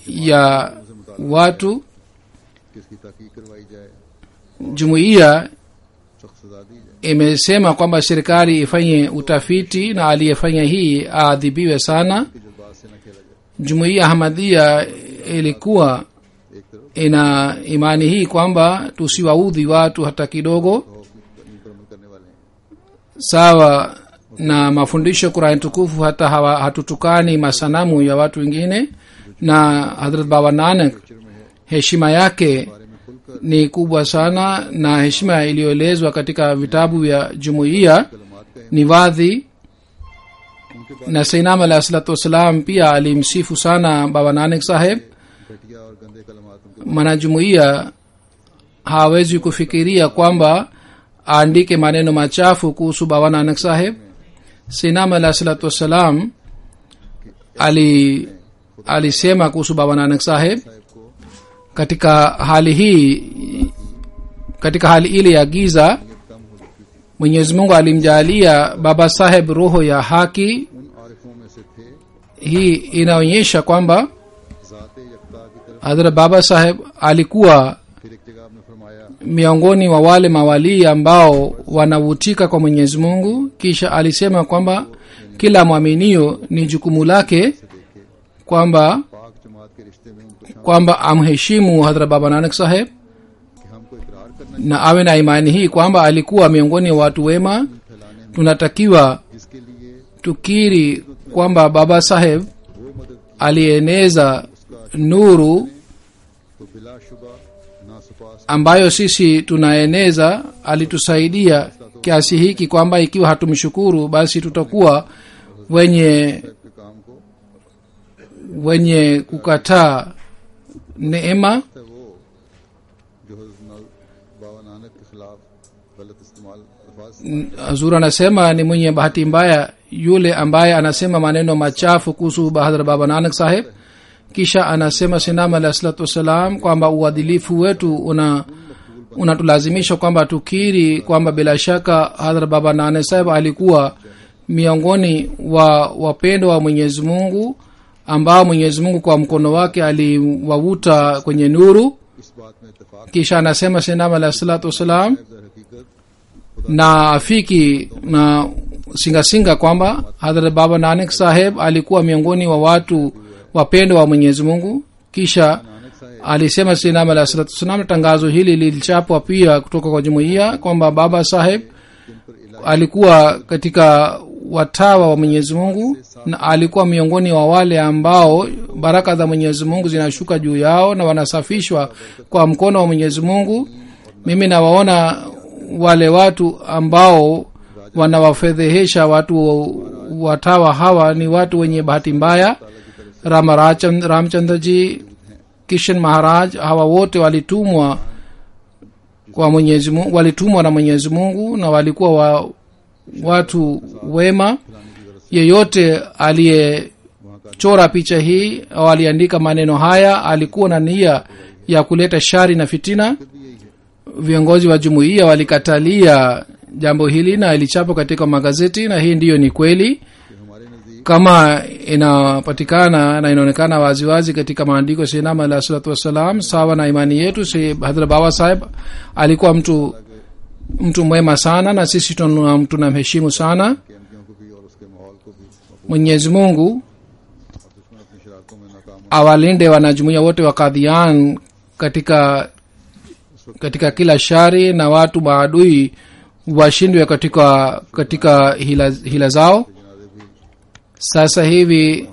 ya watu कि इसकी तहकीक करवाई जाए jumuiya सख्त सजा दी जाए imesema kwamba serikali ifanye utafiti na aliyefanya hii aadhibiwe sana कि जज्बात से न खेला जाए jumuiya hamadia ilikuwa एक तरफ ina imani hii kwamba tusiwaudhi watu hata kidogo हक की पर अमल करने वाले हैं sawa na mafundisho kurani tukufu hata hawa, hatutukani masanamu ya watu wengine na hadrat baba nanak picture में है heshima yake बारे में खुलकर ni kubwa sana na heshima iliyoelezwa katika vitabu vya jumuiya कलमात का ni wadhi उनके बाद na sainam alahi salatu wassalam pia alimsifu sana baba nanak saheb घटिया और गंदे कलमात उनके mwanajumuiya hawezi kufikiria kwamba aandike maneno machafu kuhusu baba nanak saheb sinam alahi salatu wassalam ali alisema kuhusu baba nanak saheb साहब को katika hali hii katika hali ile ya giza कम हो चुकी थी mwenyezi mungu alimjaalia baba saheb roho ya haki उन आरिफों में से थे hii inaonyesha kwamba ज़ात यकता की तरफ hadhrat baba saheb alikuwa फिर एक जगह आपने फरमाया miongoni wa wale mawalii ambao wanavutika kwa mwenyezi mungu kisha alisema kwamba kila mwaminio ni jukumu lake से देखे kwamba पाक जमात के रिश्ते में उनको शामिल kwamba amheshimu hadhra baba nanak saheb कि हमको इकरार करना na awe na imani hii kwamba alikuwa miongoni wa watu wema फैलाने में tunatakiwa जिसके लिए tukiri kwamba baba saheb वो मदद की alieneza nuru तो बिलाशुबा नासुपास ambayo sisi tunaeneza alitusaidia kiasi hiki kwamba ikiwa hatumshukuru basi tutakuwa wenye के काम को wenye kukataa neema है वो जो हज़रत नल- बाबा नानक के खिलाफ गलत इस्तेमाल अल्फाज से hazur anasema ni mwenye bahati mbaya yule ambaye anasema maneno machafu kuhusu bahadhra baba nanak saheb kisha anasema sinam alahi salatu wassalam kwamba uadilifu wetu una unatulazimisha kwamba tukiri kwamba bila shaka hadhra baba nanak saheb alikuwa miongoni wa wapendo wa mwenyezi mungu ambao mwenyezi mungu kwa mkono wake aliwavuta kwenye nuru इस बात में इतफाक kisha anasema sinam alahi salatu wassalam दर हकीकत na afiki na singasinga kwamba hadhrat baba nanak saheb alikuwa miongoni wa watu wapendo wa mwenyezi mungu kisha Nanak साहब alisema sinam alah salatu wassalam tangazo hili lilichapwa pia kutoka kwa jumuiya kwamba baba saheb जिन पर इलाही alikuwa katika watawa wa mwenyezi mungu na alikuwa miongoni wa wale ambao baraka za mwenyezi mungu zinashuka juu yao na wanasafishwa kwa mkono wa mwenyezi mungu mimi nawaona wale watu ambao wanawafedhehesha watu watawa hawa ni watu wenye bahati mbaya rama Rachand- ramchandraji kishan maharaj hawa wote walitumwa kwa mwenyezi mungu walitumwa na mwenyezi mungu na walikuwa wa, watu wema yeyote aliyechora picha hii au aliandika maneno haya alikuwa na nia ya kuleta shari na fitina viongozi wa jumuiya walikatalia jambo hili na ilichapwa katika magazeti na hii ndiyo ni kweli कि हमारे नजदीक kama inapatikana na inaonekana waziwazi katika maandiko ya sinama alah salatu wassalam sawa na imani yetu si hadhra baba saheb alikuwa mtu mtu mwema sana na sisi tuna- tunamheshimu sana के MPO को भी और उसके माहौल को भी और mwenyezi mungu दुश्मन अपनी शरारतों में नाकाम हो awalinde wanajumuia wote wa kadhian katika katika kila shari na watu maadui washindwe katika katika hila, hila zao जनाजे भी sasa hivi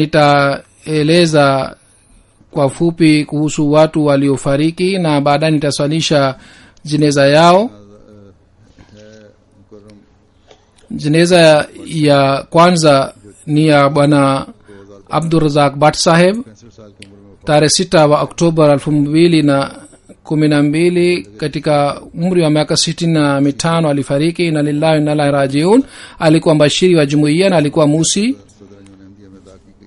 nitaeleza kwa fupi kuhusu watu waliofariki na baadaye nitaswalisha jeneza yao है मुकर्रम jeneza ya kwanza ni ya bwana abdurazak bat saheb पैंसठ साल की उम्र में tarehe sita wa oktoba elfu mbili na kumi na mbili katika umri wa miaka sitini na mitano alifariki na lillahi nalahi rajiun alikuwa mbashiri wa jumuiya na alikuwa musi सदर अहमदिया में अदा की गई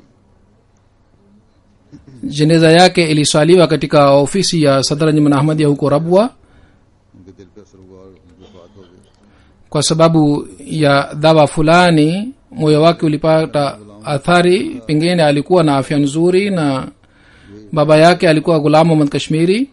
jeneza yake iliswaliwa katika ofisi ya sadranjman ahmadia huko rabwa उनके दिल पे असर हुआ और उनकी वफात हो गई kwa sababu ya dhawa fulani moyo wake ulipata athari pengine alikuwa na afya nzuri na ये baba yake alikuwa gulam muhammad kashmiri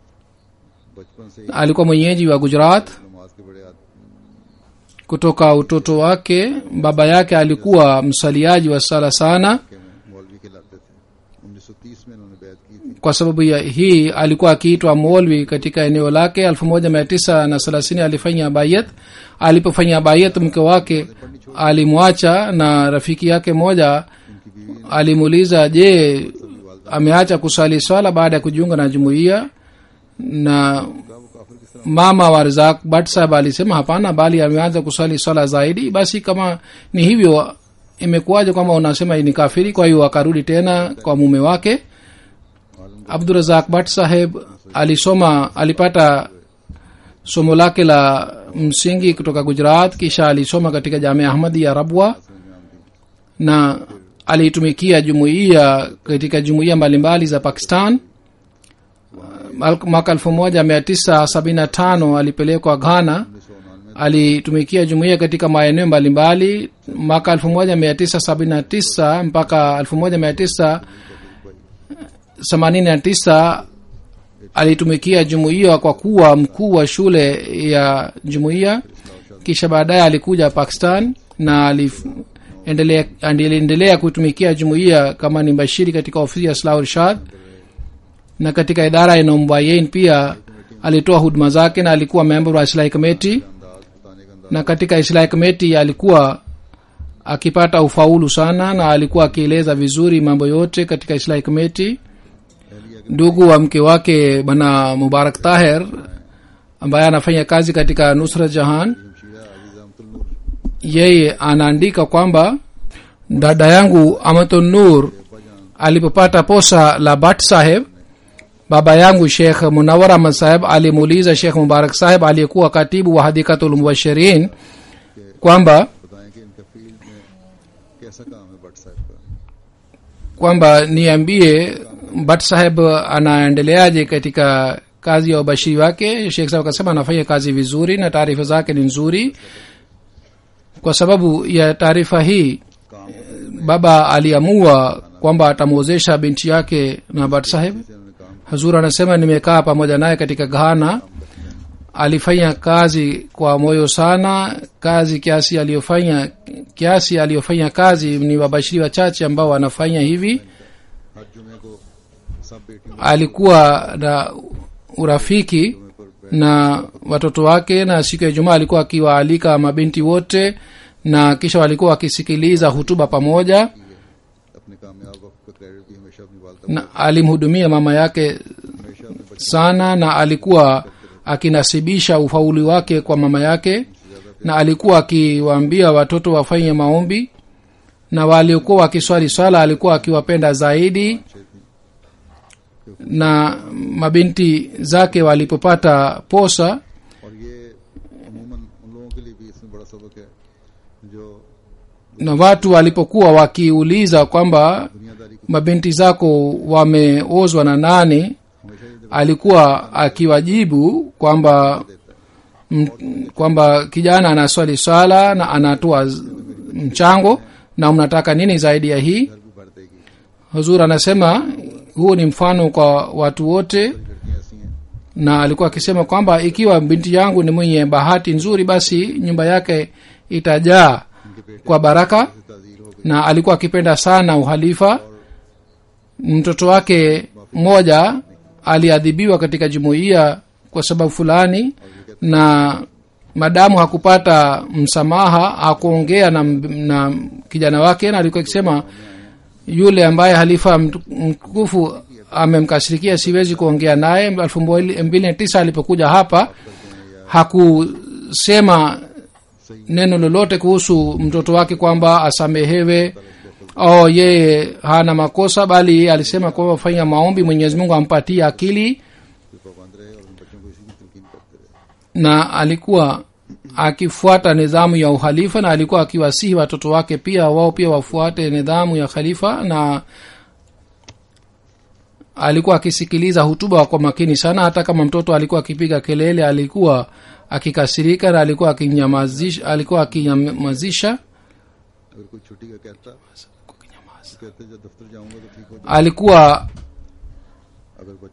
बचपन से ही alikuwa mwenyeji wa gujarat नमाज के बड़े आद- kutoka utoto wake baba yake alikuwa msaliaji wa sala sana के में मौलवी कहलाते थे 1930 में उन्होंने बैत की थी kwa sababu ya hii alikuwa akiitwa molwi katika eneo lake elfu moja mia tisa na thelathini alifanya bayat alipofanya bayat mke wake alimwacha na rafiki yake moja उनकी बीवी alimuuliza je ameacha kusali swala baada ya kujiunga na jumuiya na का वो काफिर किस तरह mama wa rizak bat sahab alisema hapana bali ameanza kusali swala zaidi basi kama ni hivyo imekuwaje kwamba unasema ni kafiri kwa hiyo akarudi tena kwa mume wake मालूम abdurazak bat saheb alisoma alipata somo lake la msingi kutoka gujarat kisha alisoma katika jamia ahmadi ya rabwa समझ में आती na aliitumikia jumuiya katika jumuiya mbalimbali za pakistan Mal- mwaka elfu moja mia tisa sabini na tano alipelekwa ghana उन्नीस सौ उन्नानवे alitumikia jumuiya katika maeneo mbalimbali mwaka elfu moja mia tisa sabini na tisa mpaka elfu moja mia tisa themanini na tisa alitumikia jumuiya kwa kuwa mkuu wa shule ya jumuiya kisha baadaye alikuja pakistan na aliendelea aliendelea kutumikia jumuiya kama ni bashiri katika ofisi ya islah irshad na katika idara ya nombayen pia alitoa huduma zake na alikuwa member wa islahi committee अंदाज बताने का अंदाज na katika islahi committee alikuwa akipata ufaulu sana na alikuwa akieleza vizuri mambo yote katika islahi committee एहलिया के ndugu wa mke wake bwana mubarak taher ambaye anafanya kazi katika nusra jahan जमशीरा अजीज अहमदुल नूर yeye anaandika kwamba dada yangu amatul nur alipopata posa la bat saheb baba yangu shekh munawar ahmad saheb alimuuliza shekh mubarak saheb aliyekuwa katibu wa hadikatul mubashirin kwamba बताएं कि इनका फील्ड में कैसा काम है भट्ट साहब का kwamba niambie bat saheb anaendeleaje katika kazi ya ubashiri wake shekh saheb akasema anafanya kazi vizuri na taarifa zake ni nzuri kwa sababu ya taarifa hii काम baba aliamua kwamba atamwozesha binti yake na bat saheb से उन्होंने काम hazur anasema nimekaa pamoja naye katika ghana alifanya kazi kwa moyo sana kazi kiasi aliyofanya kiasi aliyofanya kazi ni wabashiri wachache ambao wanafanya hivi हर जुमे को सब बेटियों alikuwa na urafiki पर na watoto wake na siku ya jumaa alikuwa akiwaalika mabinti wote na kisha walikuwa wakisikiliza hutuba pamoja अपने कामयाब वक्त का क्रेडिट भी हमेशा अपनी वालदा na alimhudumia mama yake हमेशा अपने बच्चे sana na alikuwa akinasibisha ufauli wake kwa mama yake na alikuwa akiwaambia watoto wafanye maombi na waliokuwa wakiswali swala alikuwa akiwapenda zaidi na mabinti zake walipopata posa और ये अमूमन उन लोगों के लिए भी इसमें बड़ा सबक है जो na watu walipokuwa wakiuliza kwamba दुनियादारी को mabinti zako wameozwa na nani हमेशा ये alikuwa akiwajibu kwamba m- kwamba kijana anaswali swala na anatoa z- mchango na mnataka nini zaidi ya hii घर भी भर देगी huzur anasema huu ni mfano kwa watu wote लड़कियां ऐसी हैं na alikuwa akisema kwamba ikiwa binti yangu ni mwenye bahati nzuri basi nyumba yake itajaa इनके बेटे kwa baraka से ताजीर हो गए na alikuwa akipenda sana uhalifa mtoto wake mmoja aliadhibiwa katika jumuiya kwa sababu fulani na madamu hakupata msamaha hakuongea na, na kijana wake na alikuwa akisema yule ambaye halifa mtu- mtukufu amemkashirikia siwezi kuongea naye elfu mbili na tisa alipokuja hapa hakusema neno lolote kuhusu mtoto wake kwamba asamehewe au yeye hana makosa bali alisema kwamba fanya maombi mwenyezi mungu ampatie akili कोई पाबंद रहे और उन बच्चों को इसी की तलकीन करते रहे na alikuwa akifuata nidhamu ya uhalifa na alikuwa akiwasihi watoto wake pia wao pia wafuate nidhamu ya khalifa na alikuwa akisikiliza hutuba kwa makini sana hata kama mtoto alikuwa akipiga kelele alikuwa akikasirika na alikuwa akinyamazisha alikuwa akinyamazisha अगर कोई छुट्टी का कहता कहते जब दफ्तर जाऊंगा तो ठीक हो alikuwa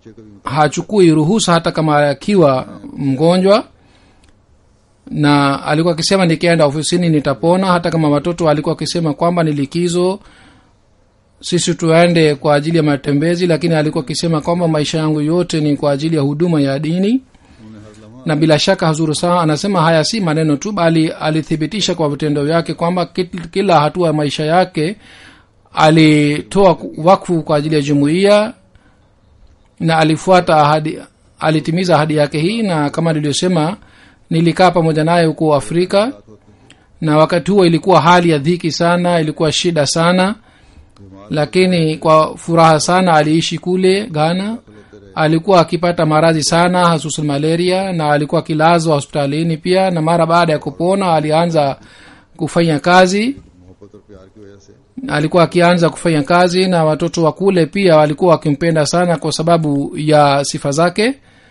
बच्चे को भी hachukui ruhusa hata kama akiwa mgonjwa na alikuwa akisema nikienda ofisini nitapona hata kama watoto alikuwa akisema kwamba ni likizo sisi tuende kwa ajili ya matembezi lakini alikuwa akisema kwamba maisha yangu yote ni kwa ajili ya huduma ya dini उन्हें हर लम्हा na bila shaka hazuru saa anasema haya si maneno tu bali alithibitisha kwa vitendo vyake kwamba kit- kila hatua ya maisha yake alitoa ku- wakfu kwa ajili ya jumuiya na alifuata ahadi alitimiza ahadi yake hii na kama nilivyosema nilikaa pamoja naye huko afrika na wakati huo ilikuwa hali ya dhiki sana ilikuwa shida sana lakini kwa furaha sana aliishi kule ghana alikuwa akipata maradhi sana hasusan malaria na alikuwa akilazwa hospitalini pia na mara baada ya kupona alianza kufanya kazi मोहब्बत और प्यार की वजह से alikuwa akianza kufanya kazi na watoto wa kule pia walikuwa wakimpenda sana kwa sababu ya sifa zake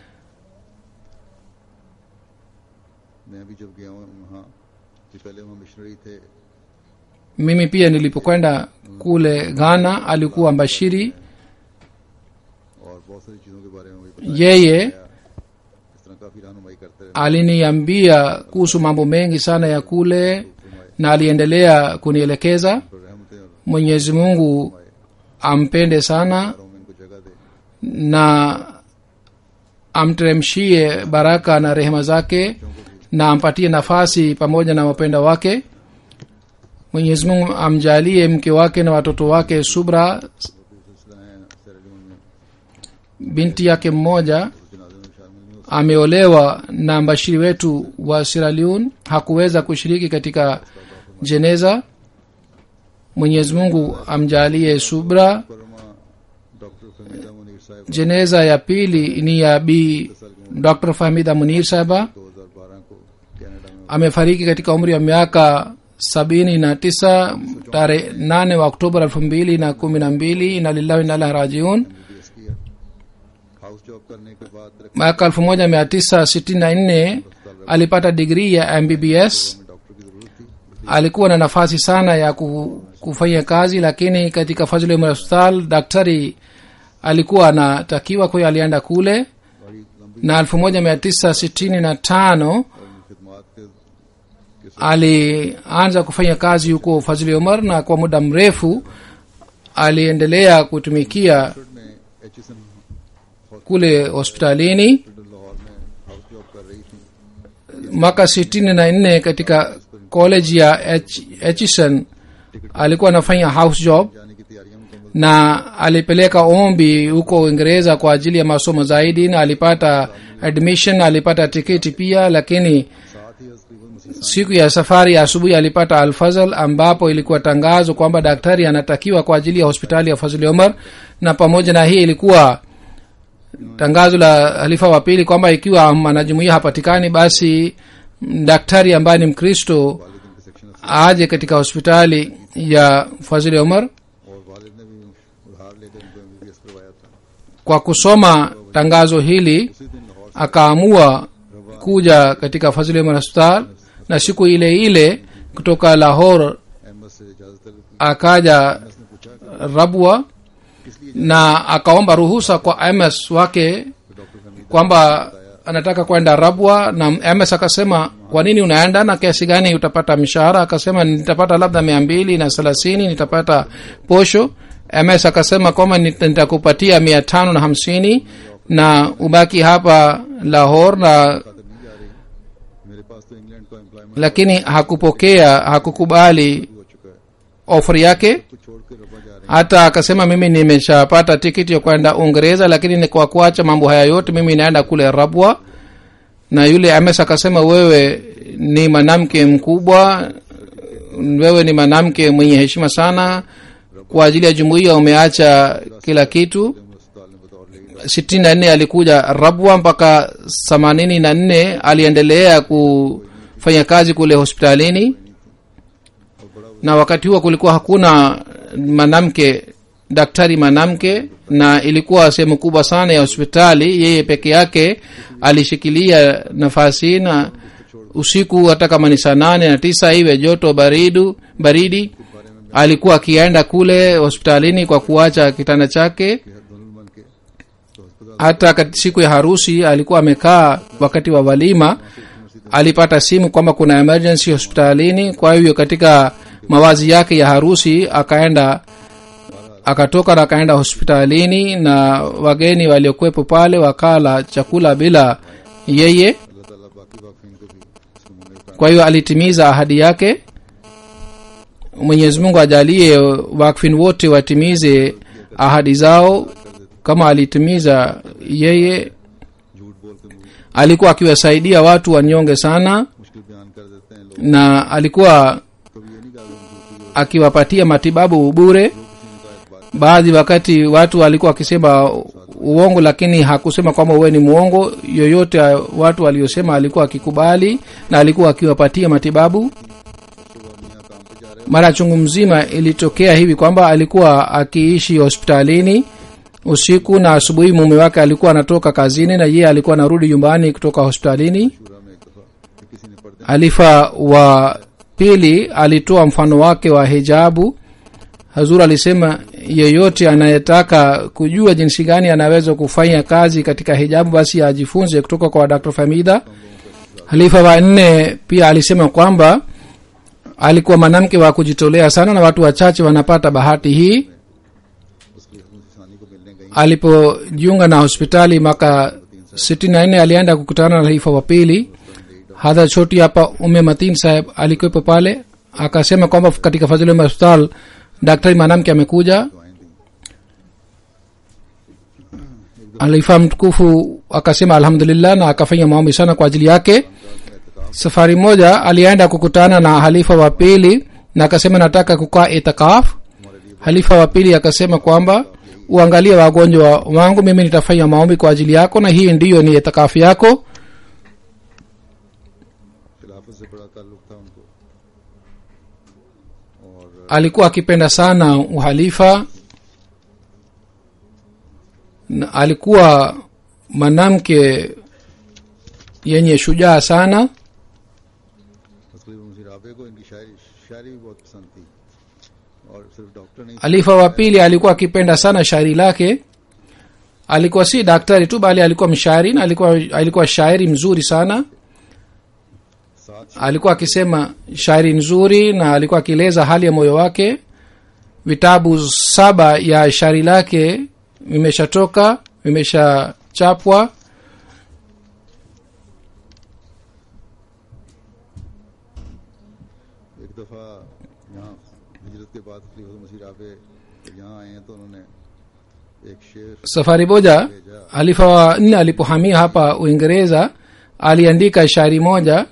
मैं भी जब गया हूँ वहाँ कि पहले वहाँ मिशनरी थे mimi pia nilipokwenda kule ghana alikuwa mbashiri और बहुत सारी चीज़ों के बारे में भी yeye बताया इस तरह काफ़ी रहनुमाई करते रहे aliniambia kuhusu mambo mengi sana ya kule na aliendelea kunielekeza तो रहमतें और mwenyezi mungu ampende sana प्यारों में इनको जगह दे na amteremshie baraka na rehema zake na ampatie nafasi pamoja na wapenda wake mwenyezi mungu amjalie mke wake na watoto wake subra सिलसिला है सैरलीन में binti yake mmoja जनाजे में शामिल नहीं हो ameolewa na mbashiri wetu wa siraliun hakuweza kushiriki katika jeneza mwenyezi mungu amjalie subra परमा डॉक्टर फमीदा मुनीर साहब jeneza ya pili ni ya bi dr fahmida munir sahaba 2012 को कनाडा में amefariki katika umri wa miaka sabini na tisa tarehe nane wa oktoba elfu mbili na kumi na mbili na lillahi nalah rajiun MBBS किया house job करने के बाद तरक्की mwaka elfu moja mia tisa sitini na nne alipata digrii ya mbbs में doctor की जरूरत थी alikuwa na nafasi sana ya ku- kufanya kazi lakini katika fazil umar hospital daktari alikuwa anatakiwa kwa hiyo alienda kule बड़ी लंबी na elfu moja mia tisa sitini na tano और खिदमात के alianza kufanya kazi huko fazili umar na kwa muda mrefu aliendelea kutumikia में H S M kule hospitalini Lahore में house job कर रही थी mwaka sitini na nne katika college ya hson alikuwa anafanya house job जाने की तैयारियां मुकम्मल na alipeleka ombi huko uingereza kwa ajili ya masomo zaidi na alipata admission alipata tiketi pia lakini साथ ही तकरीबन मसीह siku ya safari ya asubuhi alipata alfazal ambapo ilikuwa tangazo kwamba daktari anatakiwa kwa ajili ya hospitali ya fazili omar na pamoja na hii ilikuwa tangazo la halifa wa pili kwamba ikiwa mwanajumuia hapatikani basi mm, daktari ambaye ni mkristo वालिद इनके section aje katika hospitali ya fazili omar और वालिद ने भी उधार लेकर इनको एमबीबीएस करवाया था kwa kusoma tangazo hili उसी दिन Lahore akaamua kuja katika fazili omar hospital na siku ile ile kutoka lahore MS से इजाजत तलब की akaja उसने पूछा कि rabwa na akaomba ruhusa kwa ms wake doctor Fahmida kwamba anataka kwenda rabwa na ms akasema kwa nini unaenda na kiasi gani utapata mshahara akasema nitapata labda mia mbili na thelathini nitapata posho ms akasema kwamba nit- nitakupatia mia tano na hamsini na ubaki hapa lahore na खातर नहीं जा रही मेरे पास तो इंग्लैंड का employment lakini hakupokea hakukubali हो चुका है offer yake कुछ छोड़ के रबा जा रहे hata akasema mimi nimeshapata tikiti ya kwenda uingereza lakini ni kwa kuacha mambo haya yote mimi naenda kule rabwa na yule ms akasema wewe ni mwanamke mkubwa wewe ni mwanamke mwenye heshima sana kwa ajili ya jumuiya umeacha kila kitu हैं अस्पताल में बतौर लेगी sitini na nne alikuja rabwa mpaka themanini na nne aliendelea kufanya kazi kule hospitalini na wakati huo kulikuwa hakuna mwanamke daktari mwanamke na ilikuwa sehemu kubwa sana ya hospitali yeye peke yake alishikilia nafasi hii na usiku hata kama ni saa nane na tisa iwe joto baridu baridi alikuwa akienda kule hospitalini kwa kuacha kitanda chake कि हर दुल्हन बन के तो अस्पताल hata kat- siku ya harusi alikuwa amekaa wakati wa walima alipata simu kwamba kuna emergency hospitalini kwa hivyo katika mawazi yake ya harusi akaenda akatoka na akaenda hospitalini na wageni waliokuwepo pale wakala chakula bila yeye अल्लाह ताला बाकी वाकफीन को भी इसको मुंह kwa hiyo alitimiza ahadi yake mwenyezi mungu ajalie wakfin wote watimize ahadi zao kama alitimiza yeye झूठ बोल के मुंह alikuwa akiwasaidia watu wanyonge sana मुश्किल बयान कर देते हैं लोग na alikuwa कभी ये नहीं कहा कि हम झूठी akiwapatia matibabu bure किसी ने कहा एक बात baadhi wakati watu walikuwa wakisema uongo lakini hakusema kwamba uwe ni mwongo yoyote watu waliosema alikuwa akikubali na alikuwa akiwapatia matibabu सुबह मियाँ काम पे जा रहे mara chungu mzima ilitokea hivi kwamba alikuwa akiishi hospitalini usiku na asubuhi mume wake alikuwa anatoka kazini na yeye alikuwa anarudi nyumbani kutoka hospitalini शूरा में एक दफा कि किसी ने पर्दे alifa wa pili alitoa mfano wake wa hijabu hazur alisema yeyote anayetaka kujua jinsi gani anaweza kufanya kazi katika hijabu basi ajifunze kutoka kwa dr famida halifa wa nne pia alisema kwamba alikuwa mwanamke wa kujitolea sana na watu wachache wanapata bahati hii उसकी इंसानी को मिलने गई alipojiunga na hospitali mwaka 64 alienda kukutana na halifa wa pili hadha choti hapa ume matin saheb alikuwepo pale akasema kwamba katika fadhili hospital daktari mwanamke amekuja दुआएं दी halifa mtukufu akasema alhamdulillah na akafanya maombi sana kwa ajili yake safari moja alienda kukutana na halifa wa pili na akasema nataka kukaa itikaf halifa wa pili akasema kwamba uangalie wagonjwa wangu mimi nitafanya maombi kwa ajili yako na hii ndiyo ni itikafu yako खिलाफत से बड़ा ताल्लुक था उनको और alikuwa akipenda sana uhalifa na alikuwa mwanamke yenye shujaa sana तकरीबन मुझे राबे को इनकी शायरी शायरी भी बहुत पसंद थी और सिर्फ डॉक्टर नहीं halifa wa pili alikuwa akipenda sana shairi lake alikuwa si daktari tu bali alikuwa mshairi na alikuwa, alikuwa shairi mzuri sana साथ alikuwa akisema shairi nzuri na alikuwa akieleza hali ya moyo wake vitabu saba ya shairi lake vimeshatoka vimeshachapwa एक दफा यहाँ हिजरत के बाद खलीफत मसीह राबे यहाँ आए हैं तो उन्होंने एक शेर safari moja halifa wa nne alipohamia hapa uingereza aliandika shairi moja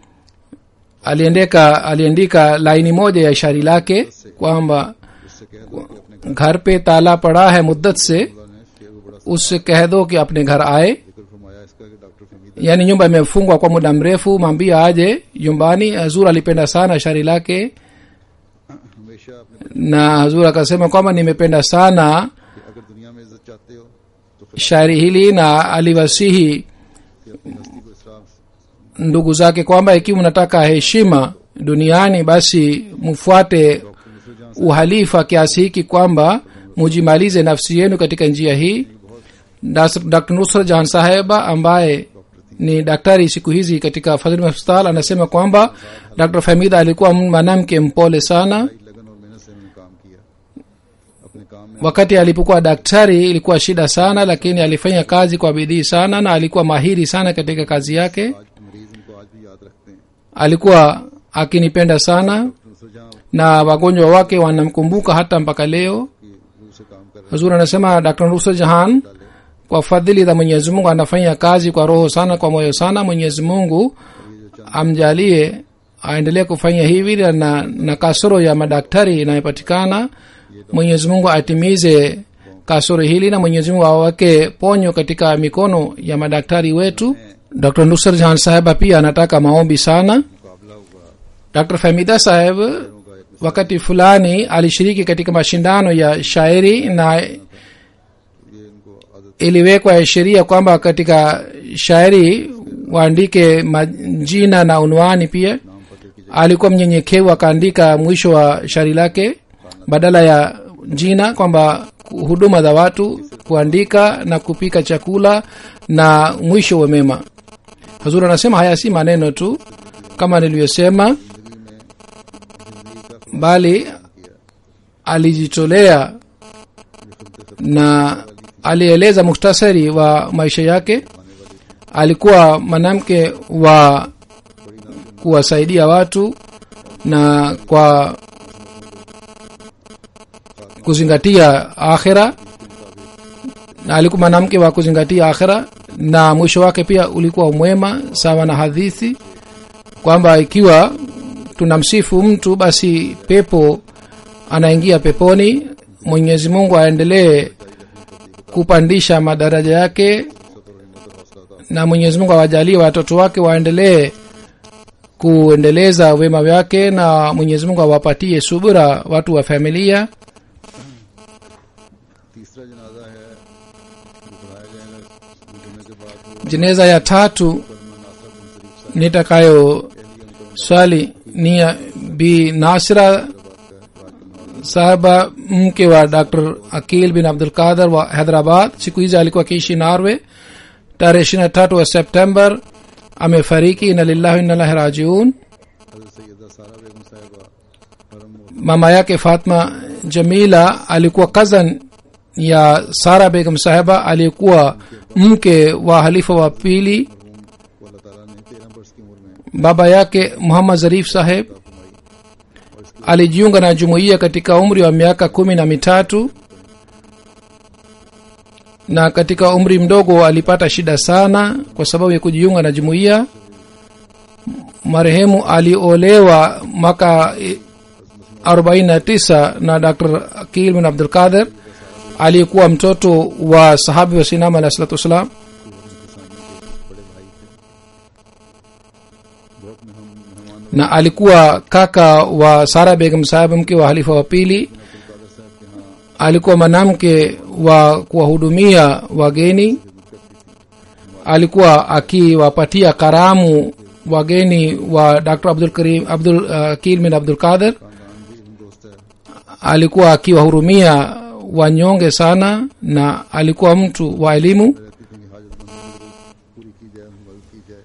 aliandika aliandika laini moja ya shairi lake kwamba उससे कह दो कि अपने घर पे ताला पड़ा है मुद्दत से खुदा ने शेर को बड़ा उससे कह दो कि अपने घर आए जिक्र फरमाया इसका कि doctor Fahmid yaani nyumba imefungwa kwa muda mrefu mwambie aje nyumbani hazur alipenda sana shairi lake हमेशा अपने na hazur akasema kwamba nimependa sana कि अगर दुनिया में इज्जत चाहते हो तो फिर shairi hili na aliwasihi कि अपनी हस्ती को इसराफ ndugu zake kwamba ikiwa mnataka heshima duniani basi mfuate uhalifa kiasi hiki kwamba mujimalize nafsi yenu katika njia hii Das- dr nusra jahan saheba ambaye ni daktari siku hizi katika fadhili hospital anasema kwamba dr famida alikuwa mwanamke mpole sana लगन और मेहनत से उन्होंने काम किया अपने काम में wakati alipokuwa daktari ilikuwa shida sana lakini alifanya kazi kwa bidii sana na alikuwa mahiri sana katika kazi yake आज मरीज उनको आज भी याद रखते हैं alikuwa akinipenda sana दूसरे जहाँ na wagonjwa wake wanamkumbuka hata mpaka leo की रूह से काम कर रहे hazur anasema dr rusa jahan kwa fadhili za mwenyezi mungu anafanya kazi kwa roho sana kwa moyo sana mwenyezi mungu amjalie aendelee kufanya hivi na, na kasoro ya madaktari inayopatikana mwenyezi mungu atimize kasoro hili na mwenyezi mungu aweke ponyo katika mikono ya madaktari wetu dr nusar jahan saheba pia anataka maombi sana मुकाबला हुआ dr famida saheb wakati fulani alishiriki katika mashindano ya shairi na ये इनको आदत iliwekwa sheria kwamba katika shairi waandike majina na unwani pia नाम पते की alikuwa mnyenyekevu akaandika mwisho wa shairi lake badala ya jina kwamba huduma za watu kuandika na kupika chakula na mwisho wa mema hazur anasema haya si maneno tu kama nilivyosema bali alijitolea na alieleza muhtasari wa maisha yake alikuwa mwanamke wa kuwasaidia watu na kwa kuzingatia akhira na alikuwa mwanamke wa kuzingatia akhira na mwisho wake pia ulikuwa mwema sawa na hadithi kwamba ikiwa tunamsifu mtu basi pepo anaingia peponi mwenyezi mungu aendelee kupandisha madaraja yake na mwenyezi mungu awajalie watoto wake waendelee kuendeleza wema wake na mwenyezi mungu awapatie subira watu wa familia तीसरा जनाजा है जो पढ़ाया जाएगा गुजरने के बाद वो jeneza ya tatu नासर बिन शरीफ nitakayo swali ni ya bi nasira sahaba mke wa dr akil bin abdul qadir wa hyderabad siku hizi alikuwa akiishi norway tarehe ishiri na tatu wa september amefariki ina lillahi inalahi rajiun हजरत सैयदा सारा बेगम साहिबा परम mama yake fatma jamila alikuwa cousin ya sara begum saheba aliyekuwa mke wa halifa wa pili को अल्लाह ताला ने तेरह वर्ष की उम्र में baba yake muhammad zarif saheb alijiunga na jumuiya katika umri wa miaka kumi na mitatu na katika umri mdogo alipata shida sana kwa sababu ya kujiunga na jumuiya marehemu aliolewa mwaka eh, 49 na dr akil bin abdul qadir aliyekuwa mtoto wa sahabi wa sinama alah salatu wassalam बहुत में हम मेहमान na alikuwa kaka wa sara begum saheb mke wa halifa wa pili Kader साहब के यहाँ alikuwa mwanamke wa kuwahudumia wageni alikuwa akiwapatia karamu wageni wa dr abdul karim abdul uh, kilmin abdul qadir खानदान भी हम दोस्त है alikuwa akiwahurumia wanyonge sana na alikuwa mtu wa elimu रहती थी कि हाजतमंदों की पूरी की जाए मदद की जाए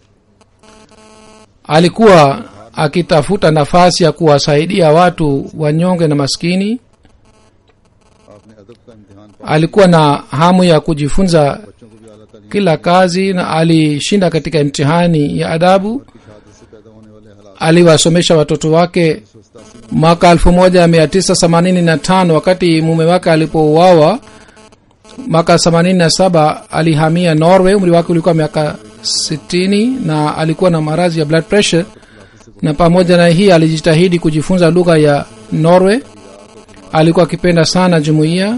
alikuwa akitafuta nafasi ya kuwasaidia watu wanyonge na maskini आपने अदब का इम्तिहान पा alikuwa na hamu ya kujifunza बच्चों को भी अल्लाह ताला kila kazi na alishinda katika imtihani ya adabu की शहादत से पैदा होने वाले हालात aliwasomesha watoto wake mwaka 1985 wakati mume wake alipouawa mwaka 87 alihamia norway umri wake ulikuwa miaka 60 na alikuwa na maradhi ya blood pressure na pamoja na hii alijitahidi kujifunza lugha ya norway alikuwa akipenda sana jumuiya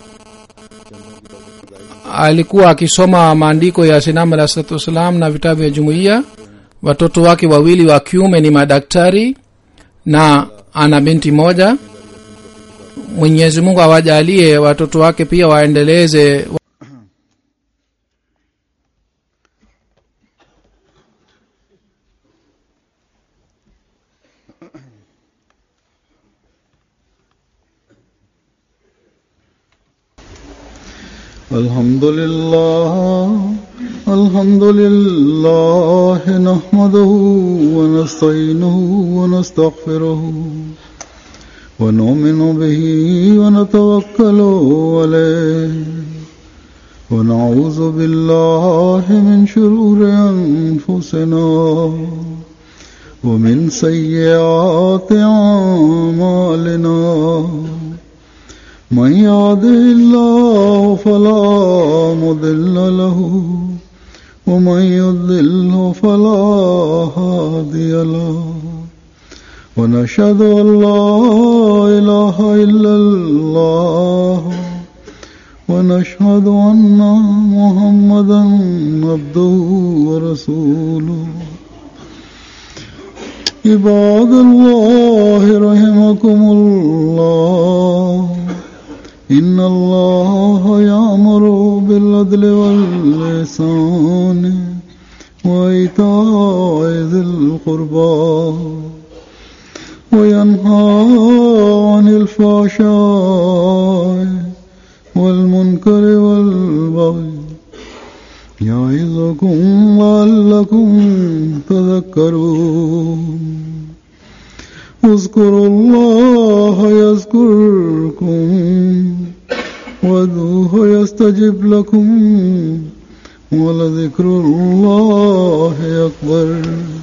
alikuwa akisoma maandiko ya sinam alah salatu wassalam na vitabu vya jumuiya watoto wake wawili wa kiume ni madaktari na ana binti moja mwenyezi mungu awajalie watoto wake pia waendeleze الحمد لله الحمد لله نحمده ونستعينه ونستغفره ونؤمن به ونتوكل عليه ونعوذ بالله من شرور أنفسنا ومن سيئات أعمالنا من يهده الله فلا مضل له ومن يضلل فلا هادي له ونشهد أن لا إله إلا الله ونشهد أن محمدا عبده ورسوله عباد الله رحمكم الله إن الله يأمر بالعدل واللسان وإيتاء ذي القربى وينهى عن الفحشاء والمنكر والبغي يعظكم لعلكم تذكرون اذكروا الله يذكركم وادعوه يستجب لكم ولذكر الله أكبر